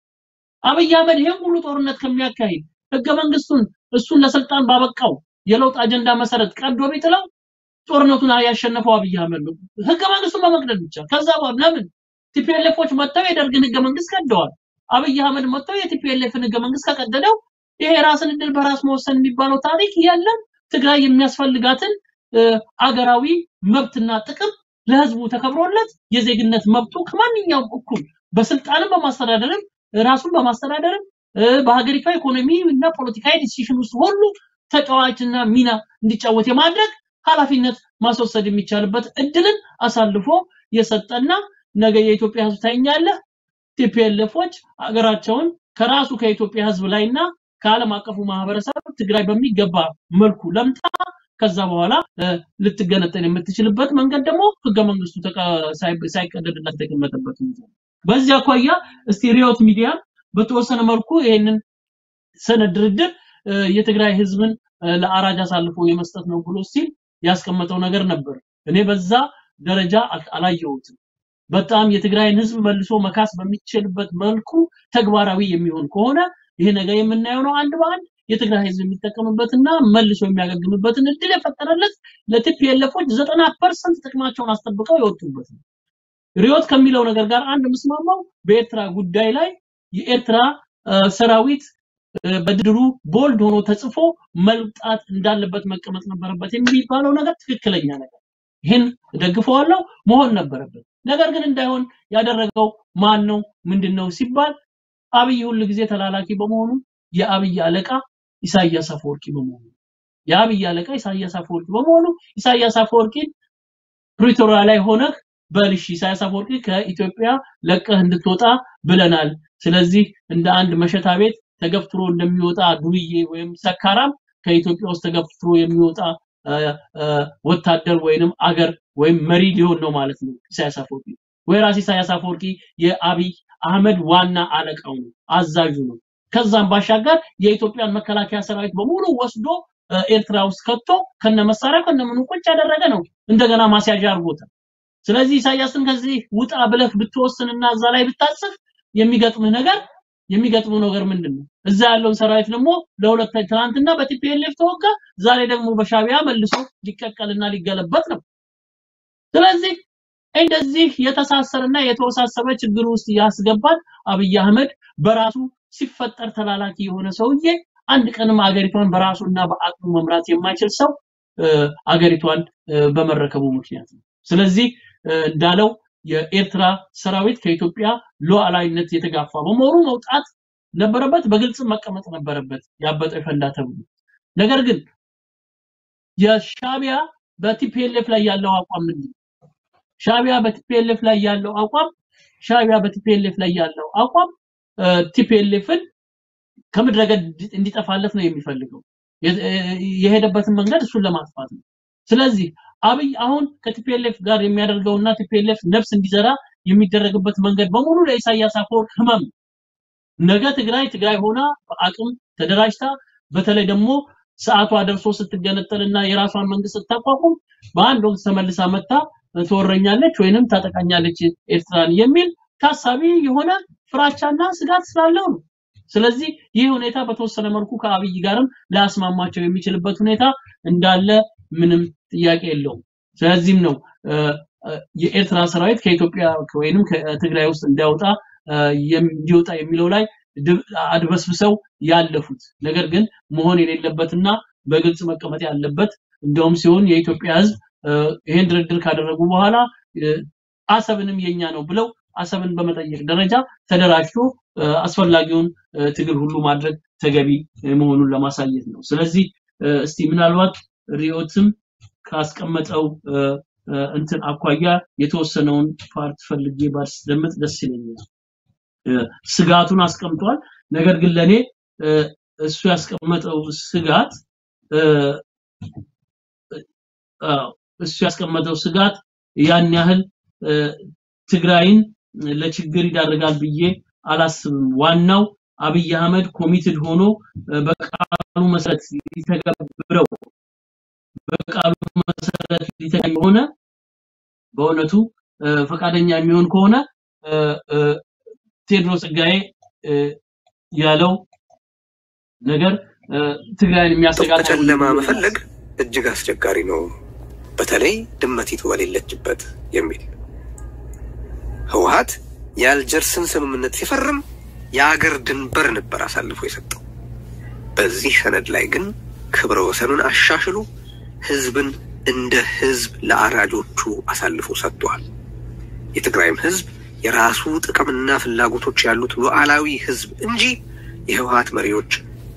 አብይ አህመድ ይሄን ሁሉ ጦርነት ከሚያካሂድ ህገ መንግስቱን እሱን ለስልጣን ባበቃው የለውጥ አጀንዳ መሰረት ቀዶ ቢጥለው ጦርነቱን ያሸነፈው አብይ አህመድ ነው። ህገ መንግስቱን በመቅደድ ብቻ። ከዛ በኋላ ለምን ቲፒኤልኤፎች መጥተው የደርግን ህገ መንግስት ቀደዋል። አብይ አህመድ መጥተው የቲፒኤልኤፍን ህገ መንግስት ከቀደደው ይሄ ራስን እድል በራስ መወሰን የሚባለው ታሪክ የለም። ትግራይ የሚያስፈልጋትን እ፣ አገራዊ መብትና ጥቅም ለህዝቡ ተከብሮለት የዜግነት መብቱ ከማንኛውም እኩል በስልጣንም በማስተዳደርም ራሱን በማስተዳደርም እ፣ በሀገሪቷ ኢኮኖሚ እና ፖለቲካዊ ዲሲሽን ውስጥ ሁሉ ተጫዋችና ሚና እንዲጫወት የማድረግ ኃላፊነት ማስወሰድ የሚቻልበት እድልን አሳልፎ የሰጠና ነገ የኢትዮጵያ ህዝብ ታይኛለህ ቲፒኤልኤፎች ሀገራቸውን ከራሱ ከኢትዮጵያ ህዝብ ላይና ከዓለም አቀፉ ማህበረሰብ ትግራይ በሚገባ መልኩ ለምታ ከዛ በኋላ እ፣ ልትገነጠል የምትችልበት መንገድ ደግሞ ህገ መንግስቱ ተቀ- ሳይ- ሳይቀደድላት የተቀመጠበት ሁኔታ ነው። በዚህ አኳያ እስቲ ሪዮት ሚዲያ በተወሰነ መልኩ ይህንን ሰነድ ድርድር እ፣ የትግራይ ህዝብን እ፣ ለአራጅ አሳልፎ የመስጠት ነው ብሎ ሲል ያስቀመጠው ነገር ነበር። እኔ በዛ ደረጃ አል- አላየሁትም። በጣም የትግራይን ህዝብ መልሶ መካስ በሚችልበት መልኩ ተግባራዊ የሚሆን ከሆነ ይሄ ነገር የምናየው ነው። አንድ በአንድ የትግራይ ህዝብ የሚጠቀምበትና መልሶ የሚያገግምበትን እድል የፈጠረለት ለቲፒኤልኤፎች ዘጠና ፐርሰንት ጥቅማቸውን አስጠብቀው የወጡበት ነው። ሪዮት ከሚለው ነገር ጋር አንድ ምስማማው በኤርትራ ጉዳይ ላይ የኤርትራ እ፣ ሰራዊት እ፣ በድርድሩ ቦልድ ሆኖ ተጽፎ መምጣት እንዳለበት መቀመጥ ነበረበት የሚባለው ነገር ትክክለኛ ነገር ይህን ደግፈዋለሁ መሆን ነበረበት። ነገር ግን እንዳይሆን ያደረገው ማን ነው ምንድን ነው ሲባል አብይ ሁል ጊዜ ተላላኪ በመሆኑ የአብይ አለቃ ኢሳያስ አፈወርቂ በመሆኑ የአብይ አለቃ ኢሳያስ አፈወርቂ በመሆኑ ኢሳያስ አፈወርቂን ፕሪቶሪያ ላይ ሆነህ በልሽ ኢሳያስ አፈወርቂ ከኢትዮጵያ ለቀህ እንድትወጣ ብለናል። ስለዚህ እንደ አንድ መሸታ ቤት ተገፍትሮ እንደሚወጣ ዱርዬ ወይም ሰካራም ከኢትዮጵያ ውስጥ ተገፍትሮ የሚወጣ አ፣ አ፣ ወታደር ወይንም አገር ወይም መሪ ሊሆን ነው ማለት ነው ኢሳያስ አፈወርቂ። ወይራስ ኢሳያስ አፈወርቂ የአብይ አህመድ ዋና አለቃው ነው፣ አዛዡ ነው። ከዛም ባሻገር የኢትዮጵያን መከላከያ ሰራዊት በሙሉ ወስዶ አ፣ ኤርትራ ውስጥ ከቶ ከነ መሳሪያ ከነ ምኑ ቁጭ ያደረገ ነው። እንደገና ማስያዣ አድርጎታል። ስለዚህ ኢሳያስን ከዚህ ውጣ ብለህ ብትወስንና እዛ ላይ ብታጽፍ የሚገጥምህ ነገር የሚገጥመው ነገር ምንድን ነው? እዛ ያለውን ሰራዊት ደግሞ ለሁለት ትናንትና በቲፒኤልኤፍ ተወጋ፣ ዛሬ ደግሞ በሻቢያ መልሶ ሊቀቀልና ሊገለበጥ ነው። ስለዚህ እንደዚህ የተሳሰረና የተወሳሰበ ችግር ውስጥ ያስገባል። አብይ አህመድ በራሱ ሲፈጠር ተላላኪ የሆነ ሰውዬ አንድ ቀንም አገሪቷን በራሱና በአቅሙ መምራት የማይችል ሰው እ፣ አገሪቷን እ፣ በመረከቡ ምክንያት ነው። ስለዚህ እ፣ እንዳለው የኤርትራ ሰራዊት ከኢትዮጵያ ሉዓላዊነት የተጋፋ በመሆኑ መውጣት ነበረበት፣ በግልጽ መቀመጥ ነበረበት። ያበጠው ይፈንዳ ተብሎ ነገር ግን የሻቢያ በቲፒኤልኤፍ ላይ ያለው አቋም ምንድን ነው? ሻቢያ በቲፒኤልኤፍ ላይ ያለው አቋም ሻቢያ በቲፒኤልኤፍ ላይ ያለው አቋም ቲፒኤልኤፍን ከምድረ ገጽ እንዲጠፋለት ነው የሚፈልገው። የ- የሄደበትን መንገድ እሱን ለማጥፋት ነው። ስለዚህ አብይ አሁን ከቲፒኤልኤፍ ጋር የሚያደርገውና ቲፒኤልኤፍ ነፍስ እንዲዘራ የሚደረግበት መንገድ በሙሉ ለኢሳያስ አፈወርቅ ህመም ነው። ነገ ትግራይ ትግራይ ሆና በአቅም ተደራጅታ በተለይ ደግሞ ሰዓቷ ደርሶ ስትገነጠልና የራሷን መንግስት ስታቋቁም በአንድ ወቅት ተመልሳ መታ ትወረኛለች ወይንም ታጠቃኛለች ኤርትራን የሚል ታሳቢ የሆነ ፍራቻና ስጋት ስላለው ነው። ስለዚህ ይህ ሁኔታ በተወሰነ መልኩ ከአብይ ጋርም ሊያስማማቸው የሚችልበት ሁኔታ እንዳለ ምንም ጥያቄ የለውም። ስለዚህም ነው እ፣ እ፣ የኤርትራ ሰራዊት ከኢትዮጵያ ወይንም ከትግራይ ውስጥ እንዳይወጣ እ፣ የም- እንዲወጣ የሚለው ላይ ድብ- አድበስብሰው ያለፉት። ነገር ግን መሆን የሌለበትና በግልጽ መቀመጥ ያለበት እንደውም ሲሆን የኢትዮጵያ ህዝብ እ፣ ይሄን ድርድር ካደረጉ በኋላ እ፣ አሰብንም የኛ ነው ብለው አሰብን በመጠየቅ ደረጃ ተደራጅቶ እ፣ አስፈላጊውን እ፣ ትግል ሁሉ ማድረግ ተገቢ እ፣ መሆኑን ለማሳየት ነው። ስለዚህ እ፣ እስቲ ምናልባት ሪዮትም ካስቀመጠው እ፣ እ፣ እንትን አኳያ የተወሰነውን ፓርት ፈልጌ ባስደምጥ ደስ ይለኛል። እ፣ ስጋቱን አስቀምጧል። ነገር ግን ለኔ እ፣ እሱ ያስቀመጠው ስጋት እ፣ አዎ፣ እሱ ያስቀመጠው ስጋት ያን ያህል እ፣ ትግራይን ለችግር ይዳርጋል ብዬ አላስብም። ዋናው አብይ አህመድ ኮሚትድ ሆኖ እ፣ በቃሉ መሰረት ሊተገብረው በቃሉ መሰረት ሊተገብር የሆነ በእውነቱ እ፣ ፈቃደኛ የሚሆን ከሆነ እ፣ እ፣ ቴዎድሮስ ጸጋዬ እ፣ ያለው ነገር እ፣ ትግራይን የሚያሰጋት አይሆንም በጨለማ ብዬ መፈለግ እጅግ አስቸጋሪ ነው፣ በተለይ ድመቲቱ በሌለችበት የሚል ህወሀት የአልጀርስን ስምምነት ሲፈርም የአገር ድንበር ነበር አሳልፎ የሰጠው። በዚህ ሰነድ ላይ ግን ክብረ ወሰኑን አሻሽሎ ህዝብን እንደ ህዝብ ለአራጆቹ አሳልፎ ሰጥቷል። የትግራይም ህዝብ የራሱ ጥቅምና ፍላጎቶች ያሉት ሉዓላዊ ህዝብ እንጂ የህወሀት መሪዎች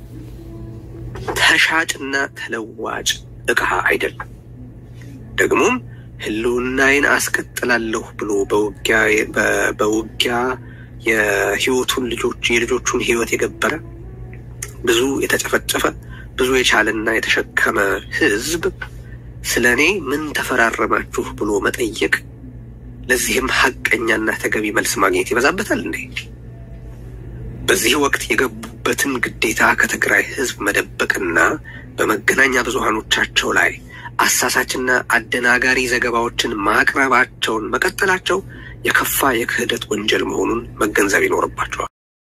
ተሻጭና ተለዋጭ እቃ አይደለም። ደግሞም ህልውናዬን አስቀጥላለሁ ብሎ በውጊያ በ- በውጊያ የህይወቱን ልጆች የልጆቹን ህይወት የገበረ ብዙ የተጨፈጨፈ ብዙ የቻለና የተሸከመ ህዝብ ስለ እኔ ምን ተፈራረማችሁ ብሎ መጠየቅ ለዚህም ሀቀኛና ተገቢ መልስ ማግኘት ይበዛበታል እንዴ? በዚህ ወቅት የገቡበትን ግዴታ ከትግራይ ህዝብ መደበቅና በመገናኛ ብዙሃኖቻቸው ላይ አሳሳችና አደናጋሪ ዘገባዎችን ማቅረባቸውን መቀጠላቸው የከፋ የክህደት ወንጀል መሆኑን መገንዘብ ይኖርባቸዋል።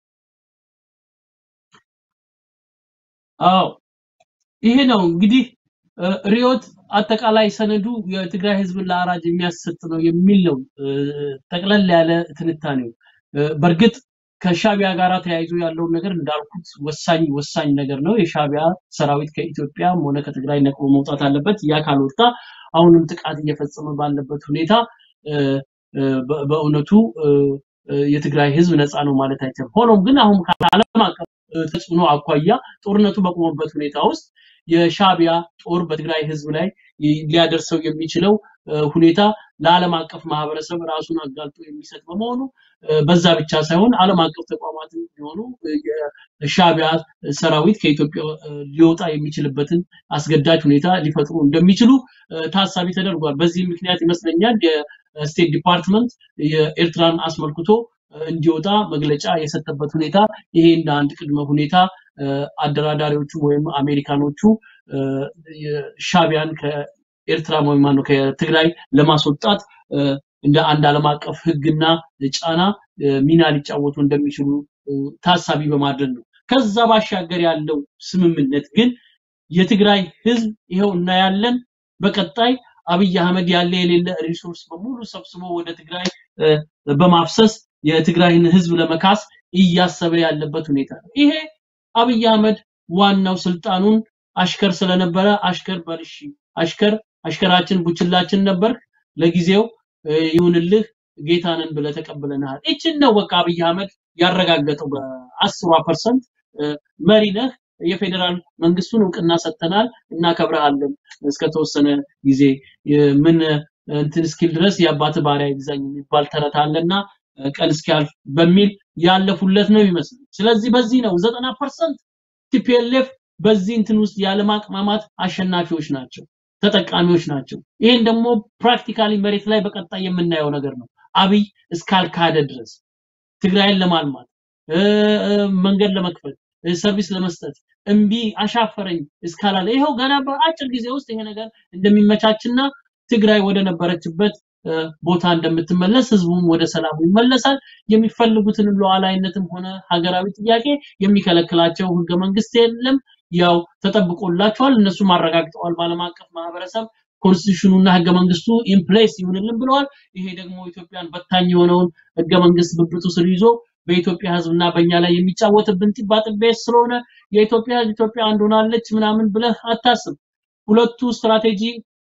አዎ ይሄ ነው እንግዲህ እ፣ ሪዮት አጠቃላይ ሰነዱ የትግራይ ህዝብን ለአራጅ የሚያሰጥ ነው የሚል ነው እ፣ ጠቅለል ያለ ትንታኔው። እ፣ በእርግጥ ከሻቢያ ጋር ተያይዞ ያለውን ነገር እንዳልኩት ወሳኝ ወሳኝ ነገር ነው። የሻቢያ ሰራዊት ከኢትዮጵያም ሆነ ከትግራይ ነቅሎ መውጣት አለበት። ያ ካልወጣ አሁንም ጥቃት እየፈጸመ ባለበት ሁኔታ እ፣ እ፣ በ- በእውነቱ እ፣ እ፣ የትግራይ ህዝብ ነፃ ነው ማለት አይቻልም። ሆኖም ግን አሁን ከዓለም አቀፍ እ፣ ተጽዕኖ አኳያ ጦርነቱ በቆመበት ሁኔታ ውስጥ የሻቢያ ጦር በትግራይ ህዝብ ላይ ይ- ሊያደርሰው የሚችለው እ፣ ሁኔታ ለዓለም አቀፍ ማህበረሰብ ራሱን አጋልጦ የሚሰጥ በመሆኑ እ፣ በዛ ብቻ ሳይሆን ዓለም አቀፍ ተቋማት ቢሆኑ እ፣ የሻቢያ ሰራዊት ከኢትዮጵያ እ፣ ሊወጣ የሚችልበትን አስገዳጅ ሁኔታ ሊፈጥሩ እንደሚችሉ እ፣ ታሳቢ ተደርጓል። በዚህ ምክንያት ይመስለኛል የስቴት ዲፓርትመንት የኤርትራን አስመልክቶ እ፣ እንዲወጣ መግለጫ የሰጠበት ሁኔታ ይሄ እንደ አንድ ቅድመ ሁኔታ እ፣ አደራዳሪዎቹ ወይም አሜሪካኖቹ እ፣ የሻቢያን ከኤርትራ ወይም ማነው ከትግራይ ለማስወጣት እ፣ እንደ አንድ ዓለም አቀፍ ህግና ጫና እ፣ ሚና ሊጫወቱ እንደሚችሉ እ፣ ታሳቢ በማድረግ ነው። ከዛ ባሻገር ያለው ስምምነት ግን የትግራይ ህዝብ ይኸው እናያለን። በቀጣይ አብይ አህመድ ያለ የሌለ ሪሶርስ በሙሉ ሰብስቦ ወደ ትግራይ እ፣ በማፍሰስ የትግራይን ህዝብ ለመካስ እያሰበ ያለበት ሁኔታ ነው። ይሄ አብይ አህመድ ዋናው ስልጣኑን አሽከር ስለነበረ አሽከር በልሺ አሽከር አሽከራችን ቡችላችን ነበር ለጊዜው እ፣ ይሁንልህ ጌታንን ብለህ ተቀብለናል። እችን ነው በቃ አብይ አህመድ ያረጋገጠው በአስሯ ፐርሰንት መሪ ነህ፣ የፌዴራል መንግስቱን እውቅና ሰጥተናል፣ እናከብረሃለን እስከተወሰነ ጊዜ የ- ምን እንትን እስኪል ድረስ የአባት ባሪያ ይግዛኝ የሚባል ተረት አለና እ፣ ቀን እስኪያልፍ በሚል ያለፉለት ነው ይመስል። ስለዚህ በዚህ ነው ዘጠና ፐርሰንት ቲፒኤልኤፍ በዚህ እንትን ውስጥ ያለማቅማማት አሸናፊዎች ናቸው፣ ተጠቃሚዎች ናቸው። ይሄን ደግሞ ፕራክቲካሊ መሬት ላይ በቀጣይ የምናየው ነገር ነው። አብይ እስካልካደ ድረስ ትግራይን ለማልማት እ፣ እ፣ መንገድ ለመክፈት እ፣ ሰርቪስ ለመስጠት እምቢ አሻፈረኝ እስካላለ ይኸው ገና በአጭር ጊዜ ውስጥ ይሄ ነገር እንደሚመቻችና ትግራይ ወደ ነበረችበት እ፣ ቦታ እንደምትመለስ ህዝቡም ወደ ሰላሙ ይመለሳል። የሚፈልጉትንም ሉዓላዊነትም ሆነ ሀገራዊ ጥያቄ የሚከለክላቸው ህገ መንግስት የለም። ያው ተጠብቆላቸዋል። እነሱም አረጋግጠዋል። በዓለም አቀፍ ማህበረሰብ ኮንስቲቱሽኑና ህገ መንግስቱ ኢምፕሌስ ይሁንልን ብለዋል። ይሄ ደግሞ ኢትዮጵያን በታኝ የሆነውን ህገ መንግስት ብብቱ ስር ይዞ በኢትዮጵያ ህዝብና በእኛ ላይ የሚጫወትብን ጢባጢቤ ስለሆነ የኢትዮጵያ ህዝብ ኢትዮጵያ አንድ ሆናለች ምናምን ብለህ አታስብ። ሁለቱ ስትራቴጂ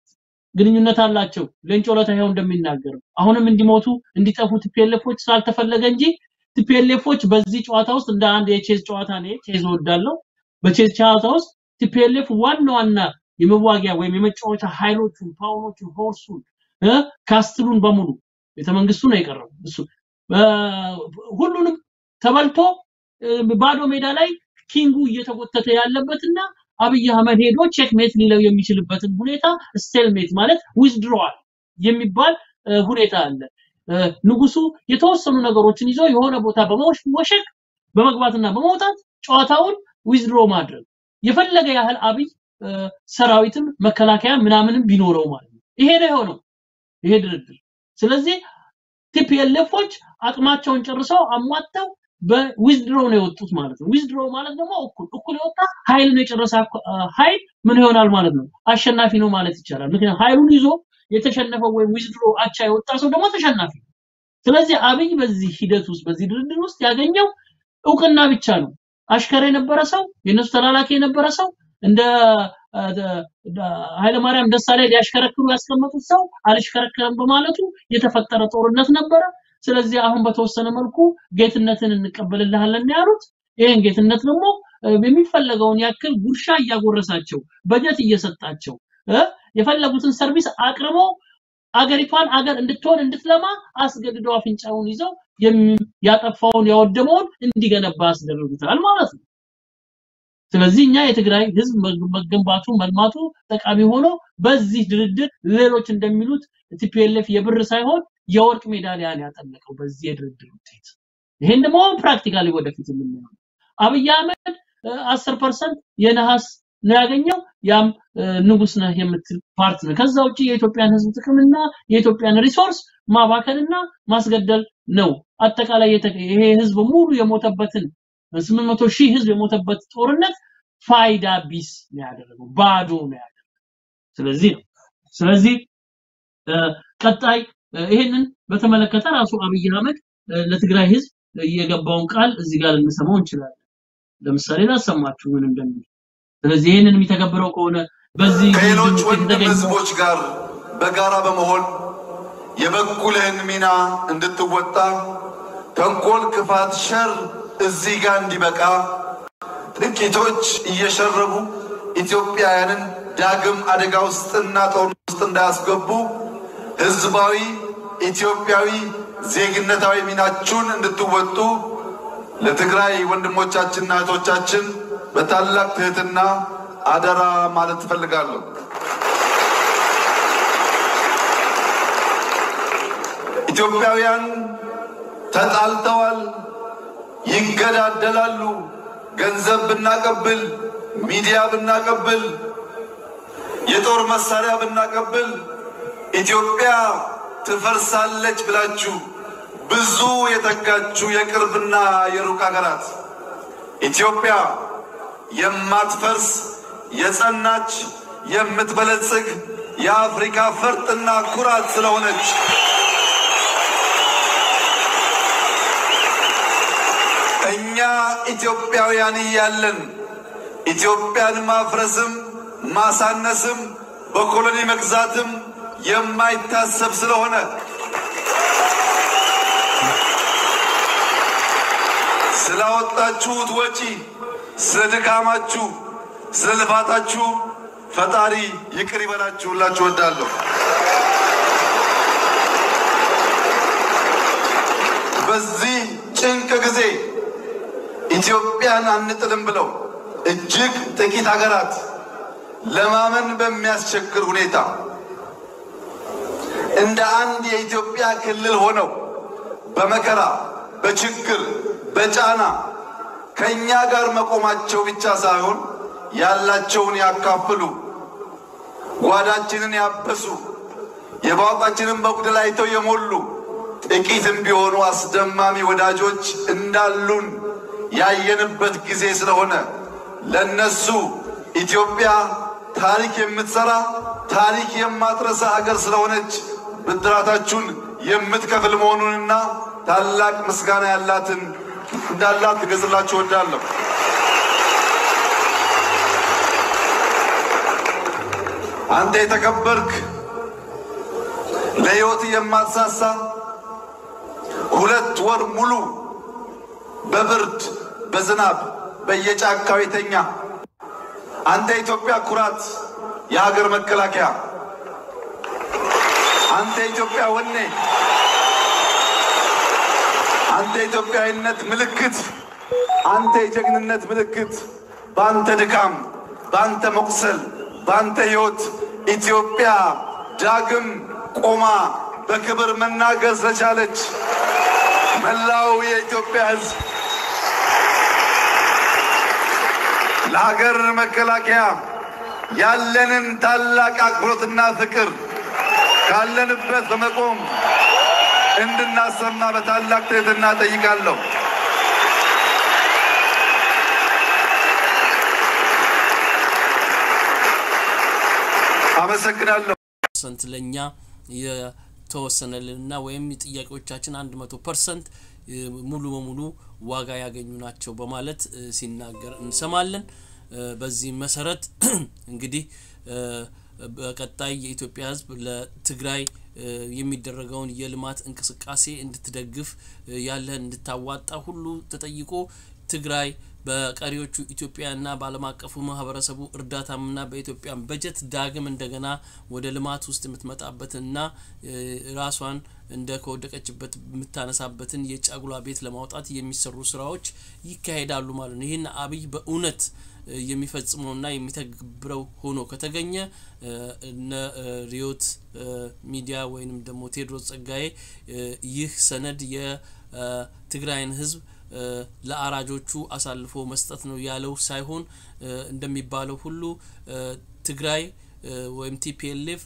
ግንኙነት አላቸው። ሌንጮ ለታ ይኸው እንደሚናገረው አሁንም እንዲሞቱ እንዲጠፉ ቲፒኤልኤፎች ስላልተፈለገ እንጂ ቲፒኤልኤፎች በዚህ ጨዋታ ውስጥ እንደ አንድ የቼዝ ጨዋታ ነው። ቼዝ እወዳለሁ። በቼዝ ጨዋታ ውስጥ ቲፒኤልኤፍ ዋና ዋና የመዋጊያ ወይም የመጫወቻ ኃይሎቹን፣ ፓውሎቹን፣ ሆርሱን እ ካስትሉን በሙሉ ቤተመንግስቱ ነው የቀረው እሱ እ፣ ሁሉንም ተበልቶ እ፣ ባዶ ሜዳ ላይ ኪንጉ እየተጎተተ ያለበትና አብይ አህመድ ሄዶ ቼክ ሜት ሊለው የሚችልበትን ሁኔታ ስቴልሜት ማለት ዊዝድሮዋል የሚባል እ፣ ሁኔታ አለ። እ፣ ንጉሱ የተወሰኑ ነገሮችን ይዞ የሆነ ቦታ በመወሸቅ በመግባትና በመውጣት ጨዋታውን ዊዝድሮ ማድረግ የፈለገ ያህል አብይ እ፣ ሰራዊትም መከላከያ ምናምንም ቢኖረው ማለት ነው። ይሄ ነው የሆነው ይሄ ድርድር። ስለዚህ ቲፒኤልኤፎች አቅማቸውን ጨርሰው አሟጠው በዊዝድሮ ነው የወጡት ማለት ነው። ዊዝድሮ ማለት ደግሞ እኩል እኩል የወጣ ኃይልን የጨረሰ አኮ- አ- ኃይል ምን ይሆናል ማለት ነው? አሸናፊ ነው ማለት ይቻላል። ምክንያቱም ኃይሉን ይዞ የተሸነፈው ወይም ዊዝድሮ አቻ የወጣ ሰው ደግሞ ተሸናፊ ነው። ስለዚህ አብይ በዚህ ሂደት ውስጥ በዚህ ድርድር ውስጥ ያገኘው እውቅና ብቻ ነው። አሽከር የነበረ ሰው የነሱ ተላላኪ የነበረ ሰው እንደ አ፣ ደ- ደ- ኃይለማርያም ደሳለኝ ሊያሽከረክሩ ያስቀመጡት ሰው አልሽከረከረም በማለቱ የተፈጠረ ጦርነት ነበረ። ስለዚህ አሁን በተወሰነ መልኩ ጌትነትን እንቀበልልሃለን ያሉት ይህን ጌትነት ደግሞ እ፣ የሚፈለገውን ያክል ጉርሻ እያጎረሳቸው በጀት እየሰጣቸው እ፣ የፈለጉትን ሰርቪስ አቅርቦ አገሪቷን አገር እንድትሆን እንድትለማ አስገድደው አፍንጫውን ይዘው የሚ- ያጠፋውን ያወደመውን እንዲገነባ አስደርጉታል ማለት ነው። ስለዚህ እኛ የትግራይ ህዝብ መግ- መገንባቱ መልማቱ ጠቃሚ ሆኖ በዚህ ድርድር ሌሎች እንደሚሉት ቲፒኤልኤፍ የብር ሳይሆን የወርቅ ሜዳሊያን ያጠለቀው በዚህ የድርድር ውጤት። ይሄን ደግሞ ፕራክቲካሊ ወደፊት የምናየው ነው። አብይ አህመድ አስር ፐርሰንት የነሐስ ነው ያገኘው። ያም እ፣ ንጉስ ነህ የምትል ፓርት ነው። ከዛ ውጭ የኢትዮጵያን ህዝብ ጥቅምና የኢትዮጵያን ሪሶርስ ማባከንና ማስገደል ነው። አጠቃላይ የተ- ይሄ ህዝብ ሙሉ የሞተበትን 800 ሺህ ህዝብ የሞተበት ጦርነት ፋይዳ ቢስ ነው ያደረገው፣ ባዶ ነው ያደረገው። ስለዚህ ነው ስለዚህ እ፣ ቀጣይ እ፣ ይሄንን በተመለከተ ራሱ አብይ አህመድ እ፣ ለትግራይ ህዝብ የገባውን ቃል እዚህ ጋር ልንሰማው እንችላለን። ለምሳሌ ላሰማችሁ ምን እንደሚል። ስለዚህ ይህንን የሚተገብረው ከሆነ በዚህ ከሌሎች ውጤት ወንድም የተገኘው ህዝቦች ጋር በጋራ በመሆን የበኩልህን ሚና እንድትወጣ ተንኮል፣ ክፋት፣ ሸር እዚህ ጋር እንዲበቃ ጥቂቶች እየሸረቡ ኢትዮጵያውያንን ዳግም አደጋ ውስጥና ጦርነት ውስጥ እንዳያስገቡ ህዝባዊ ኢትዮጵያዊ ዜግነታዊ ሚናችሁን እንድትወጡ ለትግራይ ወንድሞቻችንና እህቶቻችን በታላቅ ትህትና አደራ ማለት ትፈልጋለሁ። ኢትዮጵያውያን ተጣልተዋል፣ ይገዳደላሉ። ገንዘብ ብናቀብል፣ ሚዲያ ብናቀብል፣ የጦር መሳሪያ ብናቀብል ኢትዮጵያ ትፈርሳለች ብላችሁ ብዙ የተጋችሁ የቅርብና የሩቅ ሀገራት ኢትዮጵያ የማትፈርስ የጸናች የምትበለጽግ የአፍሪካ ፈርጥና ኩራት ስለሆነች እኛ ኢትዮጵያውያን እያለን ኢትዮጵያን ማፍረስም ማሳነስም በኮሎኒ መግዛትም የማይታሰብ ስለሆነ ስላወጣችሁት ወጪ፣ ስለ ድካማችሁ፣ ስለ ልፋታችሁ ፈጣሪ ይቅር ይበላችሁ ሁላችሁ እወዳለሁ። በዚህ ጭንቅ ጊዜ ኢትዮጵያን አንጥልም ብለው እጅግ ጥቂት ሀገራት ለማመን በሚያስቸግር ሁኔታ እንደ አንድ የኢትዮጵያ ክልል ሆነው በመከራ በችግር በጫና ከእኛ ጋር መቆማቸው ብቻ ሳይሆን ያላቸውን ያካፍሉ፣ ጓዳችንን ያበሱ፣ የባወጣችንን በጉድል አይተው የሞሉ ጥቂትም ቢሆኑ አስደማሚ ወዳጆች እንዳሉን ያየንበት ጊዜ ስለሆነ ለነሱ ኢትዮጵያ ታሪክ የምትሰራ ታሪክ የማትረሳ ሀገር ስለሆነች ብድራታችሁን የምትከፍል መሆኑንና ታላቅ ምስጋና ያላትን እንዳላት ትገጽላችሁ እወዳለሁ። አንተ የተከበርክ ለሕይወት የማትሳሳ ሁለት ወር ሙሉ በብርድ በዝናብ በየጫካው የተኛ አንተ የኢትዮጵያ ኩራት፣ የሀገር መከላከያ፣ አንተ የኢትዮጵያ ወኔ፣ አንተ የኢትዮጵያዊነት ምልክት፣ አንተ የጀግንነት ምልክት። በአንተ ድካም፣ በአንተ መቁሰል፣ በአንተ ሕይወት ኢትዮጵያ ዳግም ቆማ በክብር መናገር ስለቻለች መላው የኢትዮጵያ ሕዝብ ለሀገር መከላከያ ያለንን ታላቅ አክብሮትና ፍቅር ካለንበት በመቆም እንድናሰማ በታላቅ ትህትና ጠይቃለሁ። አመሰግናለሁ። ፐርሰንት ለእኛ የተወሰነልንና ወይም ጥያቄዎቻችን አንድ መቶ ፐርሰንት ሙሉ በሙሉ ዋጋ ያገኙ ናቸው በማለት ሲናገር እንሰማለን። በዚህ መሰረት እንግዲህ በቀጣይ የኢትዮጵያ ሕዝብ ለትግራይ የሚደረገውን የልማት እንቅስቃሴ እንድትደግፍ ያለህን እንድታዋጣ ሁሉ ተጠይቆ ትግራይ በቀሪዎቹ ኢትዮጵያና በዓለም አቀፉ ማህበረሰቡ እርዳታምና በኢትዮጵያን በጀት ዳግም እንደገና ወደ ልማት ውስጥ የምትመጣበትንና ራሷን እንደ ከወደቀችበት የምታነሳበትን የጫጉላ ቤት ለማውጣት የሚሰሩ ስራዎች ይካሄዳሉ ማለት ነው። ይህን አብይ በእውነት የሚፈጽመውና የሚተግብረው ሆኖ ከተገኘ እነ ሪዮት ሚዲያ ወይንም ደግሞ ቴዎድሮስ ጸጋዬ ይህ ሰነድ የትግራይን ህዝብ ለአራጆቹ አሳልፎ መስጠት ነው ያለው ሳይሆን እንደሚባለው ሁሉ ትግራይ ወይም ቲፒኤልኤፍ